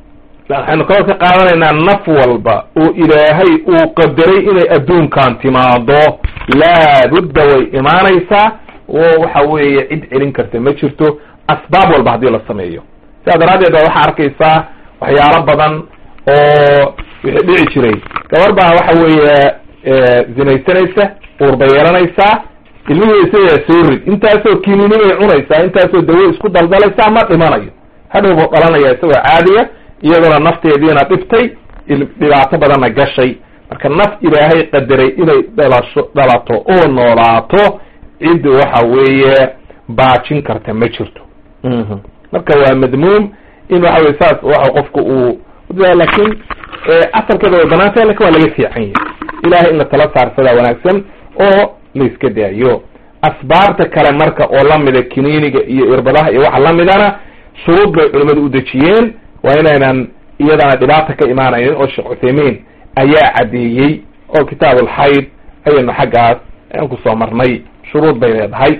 waxaynu kaloo ka qaadanaynaa naf walba oo ilaahay uu qadaray inay adduunkan timaado laabudda way imaanaysaa oo waxa weeye cid celin karta ma jirto asbaab walba haddii la sameeyo sidaa daraaddeed ba waxaa arkaysaa waxyaalo badan oo wixii dhici jiray gabar baa waxa weeye zinaysanaysa uur bay yeelanaysaa ilmihii isagaa soo rid intaasoo kinini bay cunaysaa intaasoo dawo isku daldalaysaa ma dhimanayo hadhow buu dhalanaya isagoo caadiya iyaduna nafteediina dhibtay dhibaato badanna gashay marka naf ilaahay qadaray inay dhalasho dhalato oo noolaato cid waxa weeye baajin karta ma jirto marka waa madmuum in waxa weye saas waxa qofka uu laakiin asalkeeda way banaantay lakin waa laga fiican yahay ilahay in la tala saarsadaa wanaagsan oo la iska daayo asbaabta kale marka oo lamida kiniiniga iyo irbadaha iyo waxa lamidana shuruud bay culimadu u dejiyeen waa inaynan iyadana dhibaata ka imaanaynin oo sheekh cuthaymiin ayaa caddeeyey oo kitaab ulxayd ayaynu xaggaas aan kusoo marnay shuruud bay leedahay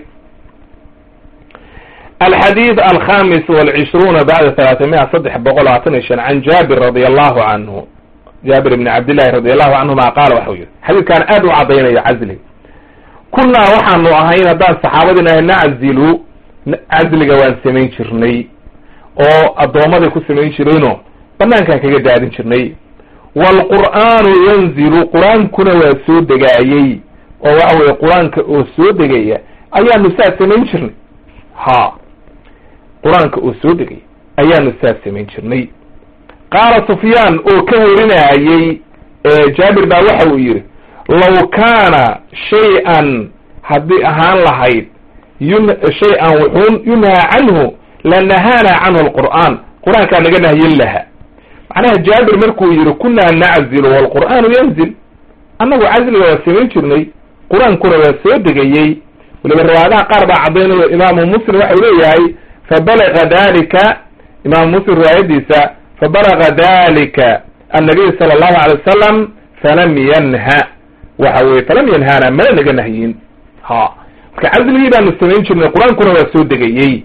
alxadiid alkhamis walcishruuna bacda talaatamiya saddex boqol labaatan iyo shan can jaabir radi allahu canhu jaabir ibni cabdillahi radi allahu canhuma qaala waxau yihi xadiidkaan aad u caddaynayo casli kunnaa waxaanu ahayn haddaan saxaabadin ahay naczilu casliga waan samayn jirnay oo addoommaday ku samayn jirayno banaankaan kaga daadin jirnay waalqur'aanu yanzilu qur-aankuna waa soo degaayey oo waxa weye qur-aanka oo soo degaya ayaanu saas samayn jirnay ha qur-aanka oo soo degaya ayaanu saas samayn jirnay qaala sufyaan oo ka warinayey jaabir baa waxa uu yidhi law kaana shay-an haddii ahaan lahayd yun shay-an wuxuun yunhaa canhu lanahaana canhu alqur'aan qur-aankaa naga nahyin laha macnaha jaabir markuu yihi kunaa naczilu waalqur'aanu yanzil annagu casliga waa samayn jirnay qur-aankuna waa soo degayey waliba riwaayadaha qaar baa caddaynayo imaamu muslim waxau leeyahay fabalaga dalika imaamu muslim riwaayadiisa fabalaga dalika annabiy sala allahu alay wasalam falam yanha waxa weye falam yanhaana mana naga nahyin ha marka casligii baanu samayn jirnay qur-aankuna waa soo degayey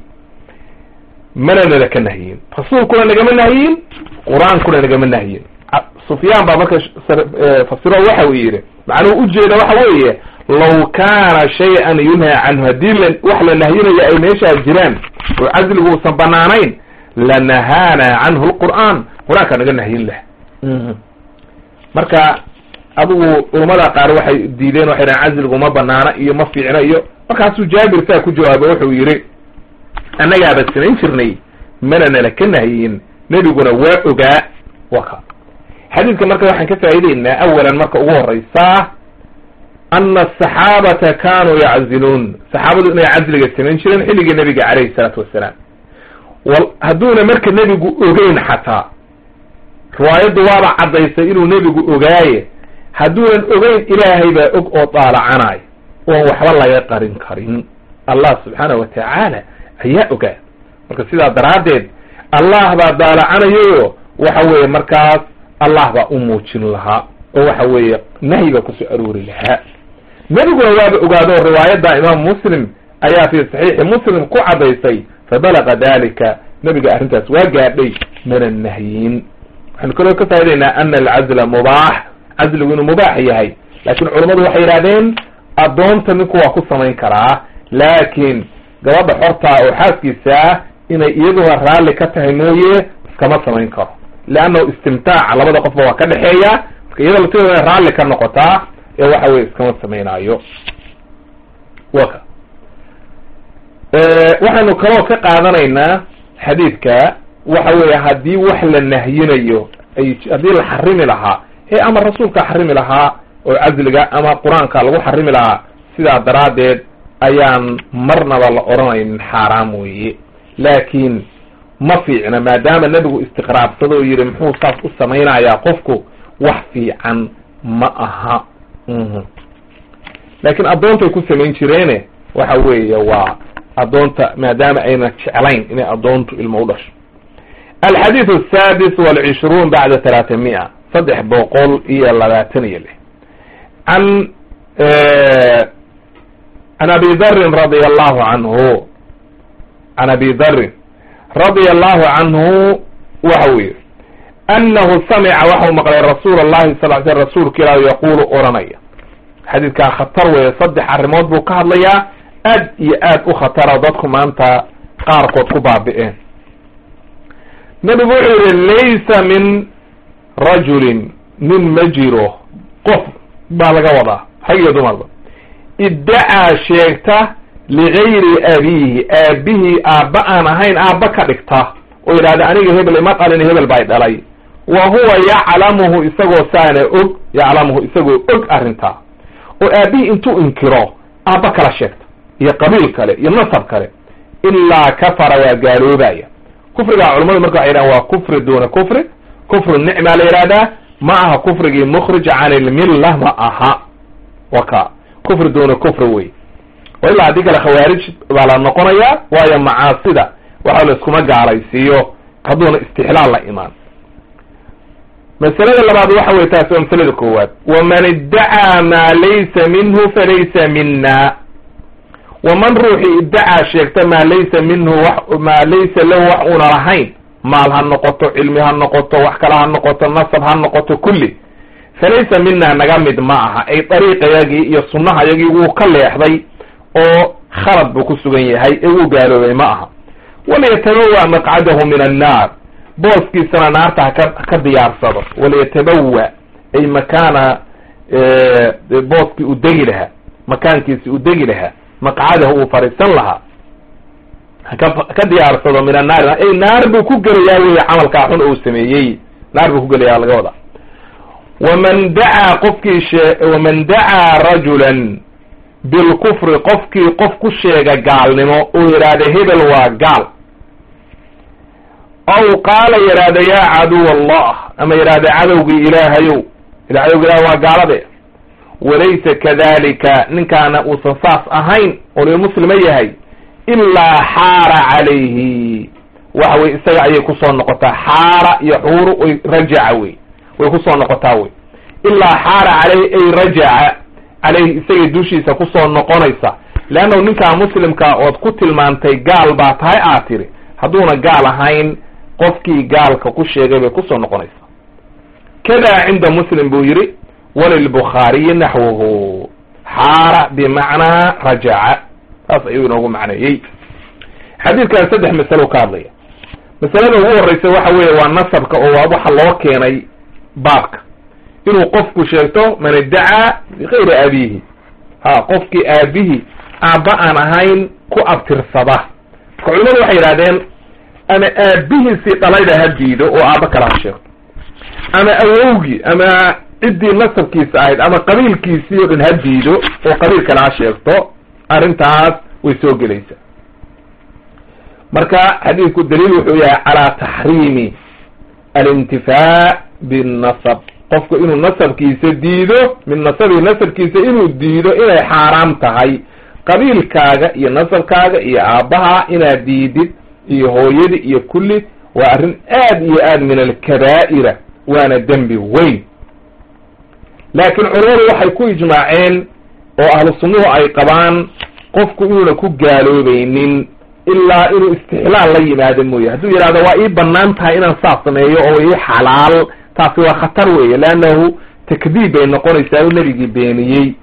mana nala ka nahyin rasuulkuna nagama nahyin qur-aankuna nagama nahyin sufyaan baa marka fasiro waxa uu yidhi macnuhu ujeeda waxa weeye law kaana shay-an yunhaa canhu haddii la wax la nahyinayo ay meeshaas jiraan oo casligu uusan banaanayn lanahaana canhu lqur'aan qur-aankaa naga nahyin lah marka adigu culamada qaar waxay diideen waxay dhahen casligu ma banaana iyo ma fiicna iyo markaasuu jaabir saa ku jawaabay wuxuu yidhi annagaaba samayn jirnay mana nala ka nahyin nebiguna waa ogaa waka xadiidka marka waxaan ka faa'ideynaa awalan marka ugu horeysaa ana asaxaabata kanuu yacziluun saxaabadu inay casliga samayn jireen xilligii nebiga calayhi salaatu wassalaam hadduuna marka nebigu ogeyn xataa riwaayaddu waaba caddaysay inuu nebigu ogaaye hadduunan ogeyn ilaahay baa og oo daalacanayo oon waxba laga qarin karin allah subxaana wa tacaala ayaa ogaa marka sidaa daraaddeed allah baa daalacanayo waxa weeye markaas allah baa u muujin lahaa oo waxa weeye nahyi baa kusoo aroori lahaa nebiguna waaba ogaado riwaayadda imaam muslim ayaa fi saxiixi muslim ku caddaysay fabalaga dalika nebiga arrintaas waa gaadhay mana nahyin waxaynu kaloo ka faa'idaynaa ana alcazla mubaax casligu inuu mubaax yahay laakiin culammadu waxay yidhahdeen addoonta ninku waa ku samayn karaa laakiin gabadha xortaa oo xaaskiisaa inay iyaduna raalli ka tahay mooye iskama samayn karo leannahu istimtaaca labada qofba waa ka dhexeeya marka iyada lafteeda inay raalli ka noqotaa ee waxa weye iskama samaynaayo waka waxaynu kaloo ka qaadanaynaa xadiidka waxa weeye haddii wax la nahyinayo ay haddii la xarimi lahaa ee ama rasuulka xarimi lahaa oo casliga ama qur-aanka lagu xarimi lahaa sidaa daraaddeed ayaan marnaba la odhanaynin xaaraam weeye laakiin ma fiicna maadaama nebigu istiqraabsado oo yidhi muxuu saas u samaynayaa qofku wax fiican ma aha laakiin addoontay ku samayn jireene waxa weeye waa addoonta maadaama ayna jeclayn inay addoontu ilmo u dhasho alxadiid asadis walcishruun bacda talaata mia saddex boqol iyo labaatan iyo lix an can abi darin radia allahu canhu can abi darin radia allahu canhu waxa uu yihi annahu samica waxau maqlay rasuul allahi sal l sl rasuulka ilaah yaquulu oranaya xadiidkaa khatar weeye saddex arrimood buu ka hadlayaa aad iyo aad u khatara dadku maanta qaarkood ku baabi'een nebigu wuxuu yihi laysa min rajulin nin ma jiro qof baa laga wadaa rag iyo dumarba iddacaa sheegta ligayri abiihi aabihii aabba aan ahayn aabba ka dhigta oo yidhahda aniga hebel ima dhalin hebel bay dhalay wa huwa yaclamuhu isagoo saana og yaclamuhu isagoo og arrintaa oo aabihii intuu inkiro aabba kala sheegta iyo qabiil kale iyo nasab kale ilaa kafara waa gaaloobaya kufrigaa culamadu marka waxay yidhahan waa kufri duuna kufri kufru nicmaa la yidhahdaa ma aha kufrigii mukhrij can ilmilla ma aha waka kufri duuna kufri wey o ilaa haddii kale khawaarij baa la noqonayaa waayo macaasida waxa la iskuma gaalaysiiyo hadduuna istixlaal la imaan masalada labaad waxa wey taasi waa masalada koowaad waman iddacaa maa laysa minhu falaysa mina waman ruuxii iddacaa sheegta maa laysa minhu wax maa laysa lahu wax una lahayn maal ha noqoto cilmi ha noqoto wax kale ha noqoto nasab ha noqoto kulli falaysa mina naga mid ma aha ay dariiqayagii iyo sunnahayagii wuu ka leexday oo khalad buu ku sugan yahay ee wuu gaaloobay ma aha waliyatabawa maqcadahu min annaar booskiisana naarta haka ka diyaarsado waliyatabawa ay makaana booskii u degi lahaa makaankiisi u degi lahaa maqcadahu uu fariisan lahaa haka ka diyaarsado min annaari ay naar buu ku gelayaa wey camalkaa xun uu sameeyey naar buu ku gelayaa laga wadaa waman dacaa qofkii shee waman dacaa rajulan bilkufri qofkii qof ku sheega gaalnimo uu yidhaahda hebel waa gaal aw qaala yidhaahda yaa caduw allah ama yidhaahda cadowgii ilaahayow cadowgi ilaah waa gaalade walaysa kadalika ninkaana uusan saas ahayn oo muslima yahay ilaa xaara calayhi waxa wey isaga ayay kusoo noqotaa xaara iyo xuuru way rajaca wey way kusoo noqotaa wey ilaa xaara caleyhi ay rajaca caleyhi isagay dushiisa kusoo noqonaysa leannahu ninkaa muslimka ood ku tilmaantay gaal baa tahay aad tiri hadduuna gaal ahayn qofkii gaalka ku sheegay bay kusoo noqonaysaa kada cinda muslim buu yidhi walilbukhaariyi naxwuhu xaara bimacnaa rajaca saas ayuu inoogu macneeyey xadiidkan saddex masalo ka hadlaya masalada ugu horreysa waxa weeye waa nasabka oo waa waxa loo keenay baabka inuu qofku sheegto man iddacaa bikayri abiihi ha qofkii aabihii aabba aan ahayn ku abtirsada marka culimadu waxay yidhahdeen ama aabihiisii dhalayda ha diido oo aabba kale ha sheegto ama awowgii ama ciddii nasabkiisa ahayd ama qabiilkiisii oo dhan ha diido oo qabiil kale ha sheegto arrintaas way soo gelaysaa marka xadiidku daliil wuxuu yahay calaa taxriimi alintifaa binnasab qofku inuu nasabkiisa diido min nasabihi nasabkiisa inuu diido inay xaaraam tahay qabiilkaaga iyo nasabkaaga iyo aabbaha inaad diidid iyo hooyadii iyo kulli waa arrin aad iyo aad min alkabaa'ira waana dembi weyn laakiin culamadu waxay ku ijmaaceen oo ahlu sunnuhu ay qabaan qofku inuuna ku gaaloobaynin ilaa inuu istixlaal la yimaado mooye hadduu yidhahdo waa ii banaan tahay inaan saas sameeyo oo ii xalaal taasi waa khatar weeye leannahu takdiib bay noqonaysaa u nebigii beeniyey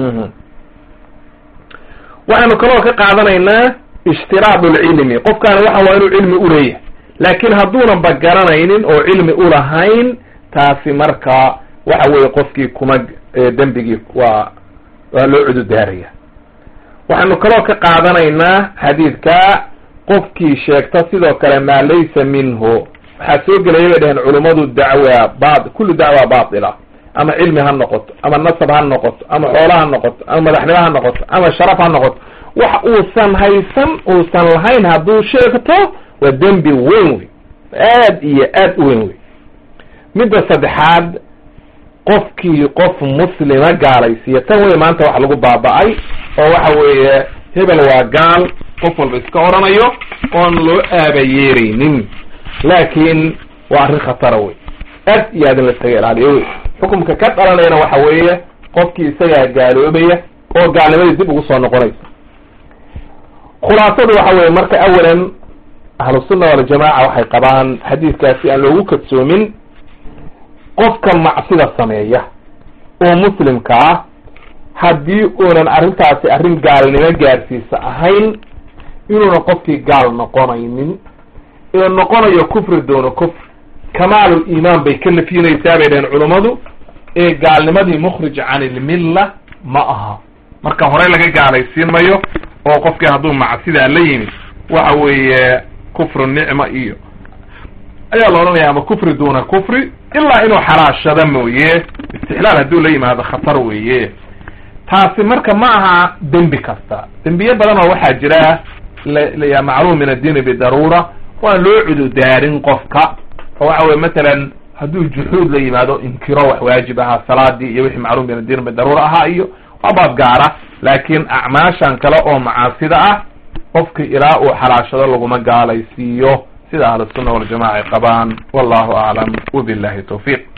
waxaynu kaloo ka qaadanaynaa ishtiraad lcilmi qofkaani waxa waa inuu cilmi uleeyahay laakiin hadduunan ba garanaynin oo cilmi ulahayn taasi marka waxa weeye qofkii kuma dembigii waa waa loo cududaaraya waxaynu kaloo ka qaadanaynaa xadiidka qofkii sheegta sidoo kale maa laysa minhu waxaa soo gelaya bay dhaheen culummadu dacwa ba kullu dacwa batila ama cilmi ha noqoto ama nasab ha noqoto ama xoolo ha noqoto ama madaxnimo ha noqoto ama sharaf ha noqoto wax uusan haysan uusan lahayn hadduu sheegto waa dembi weyn wey aad iyo aad u weyn wey midda saddexaad qofkii qof muslima gaalaysiiya tan wey maanta wax lagu baaba-ay oo waxa weeye hebel waa gaal qof walba iska oranayo oon loo aabayeeraynin laakiin waa arrin khatara wey aad iyo aad in la iskaga ilaaliyo wey xukumka ka dhalanayana waxa weeye qofkii isagaa gaaloobaya oo gaalnimadii dib ugu soo noqonaysa khulaasadu waxa weye marka awalan ahlusunna waljamaaca waxay qabaan xadiidkaasi aan loogu kadsoomin qofka macsida sameeya oo muslimka ah haddii uunan arrintaasi arrin gaalnimo gaarsiisa ahayn inuuna qofkii gaal noqonaynin ee noqonayo kufri doono kufr kamaalul iimaan bay ka nafyinaysaa bay dhaheen culummadu ee gaalnimadii mukhrij can ilmilla ma aha marka horey laga gaalaysiin mayo oo qofkii hadduu macsidaa la yimid waxa weeye kufru nicma iyo ayaa la odhanaya ama kufri duuna kufri ilaa inuu xalaashado mooye istixlaal hadduu la yimaado khatar weeye taasi marka ma aha dembi kasta dembiye badan oo waxaa jira la macluum min addiini bidaruura waan loo cududaarin qofka oo waxa weye matalan hadduu juxuud la yimaado inkiro wax waajib ahaa salaadii iyo wixii macluum min addiini bidaruura ahaa iyo waa baab gaara laakiin acmaashan kale oo macaasida ah qofki ilaa uu xalaashado laguma gaalaysiiyo sida ahlusunna waljamaca ay qabaan wallahu aclam wabillahi tawfiiq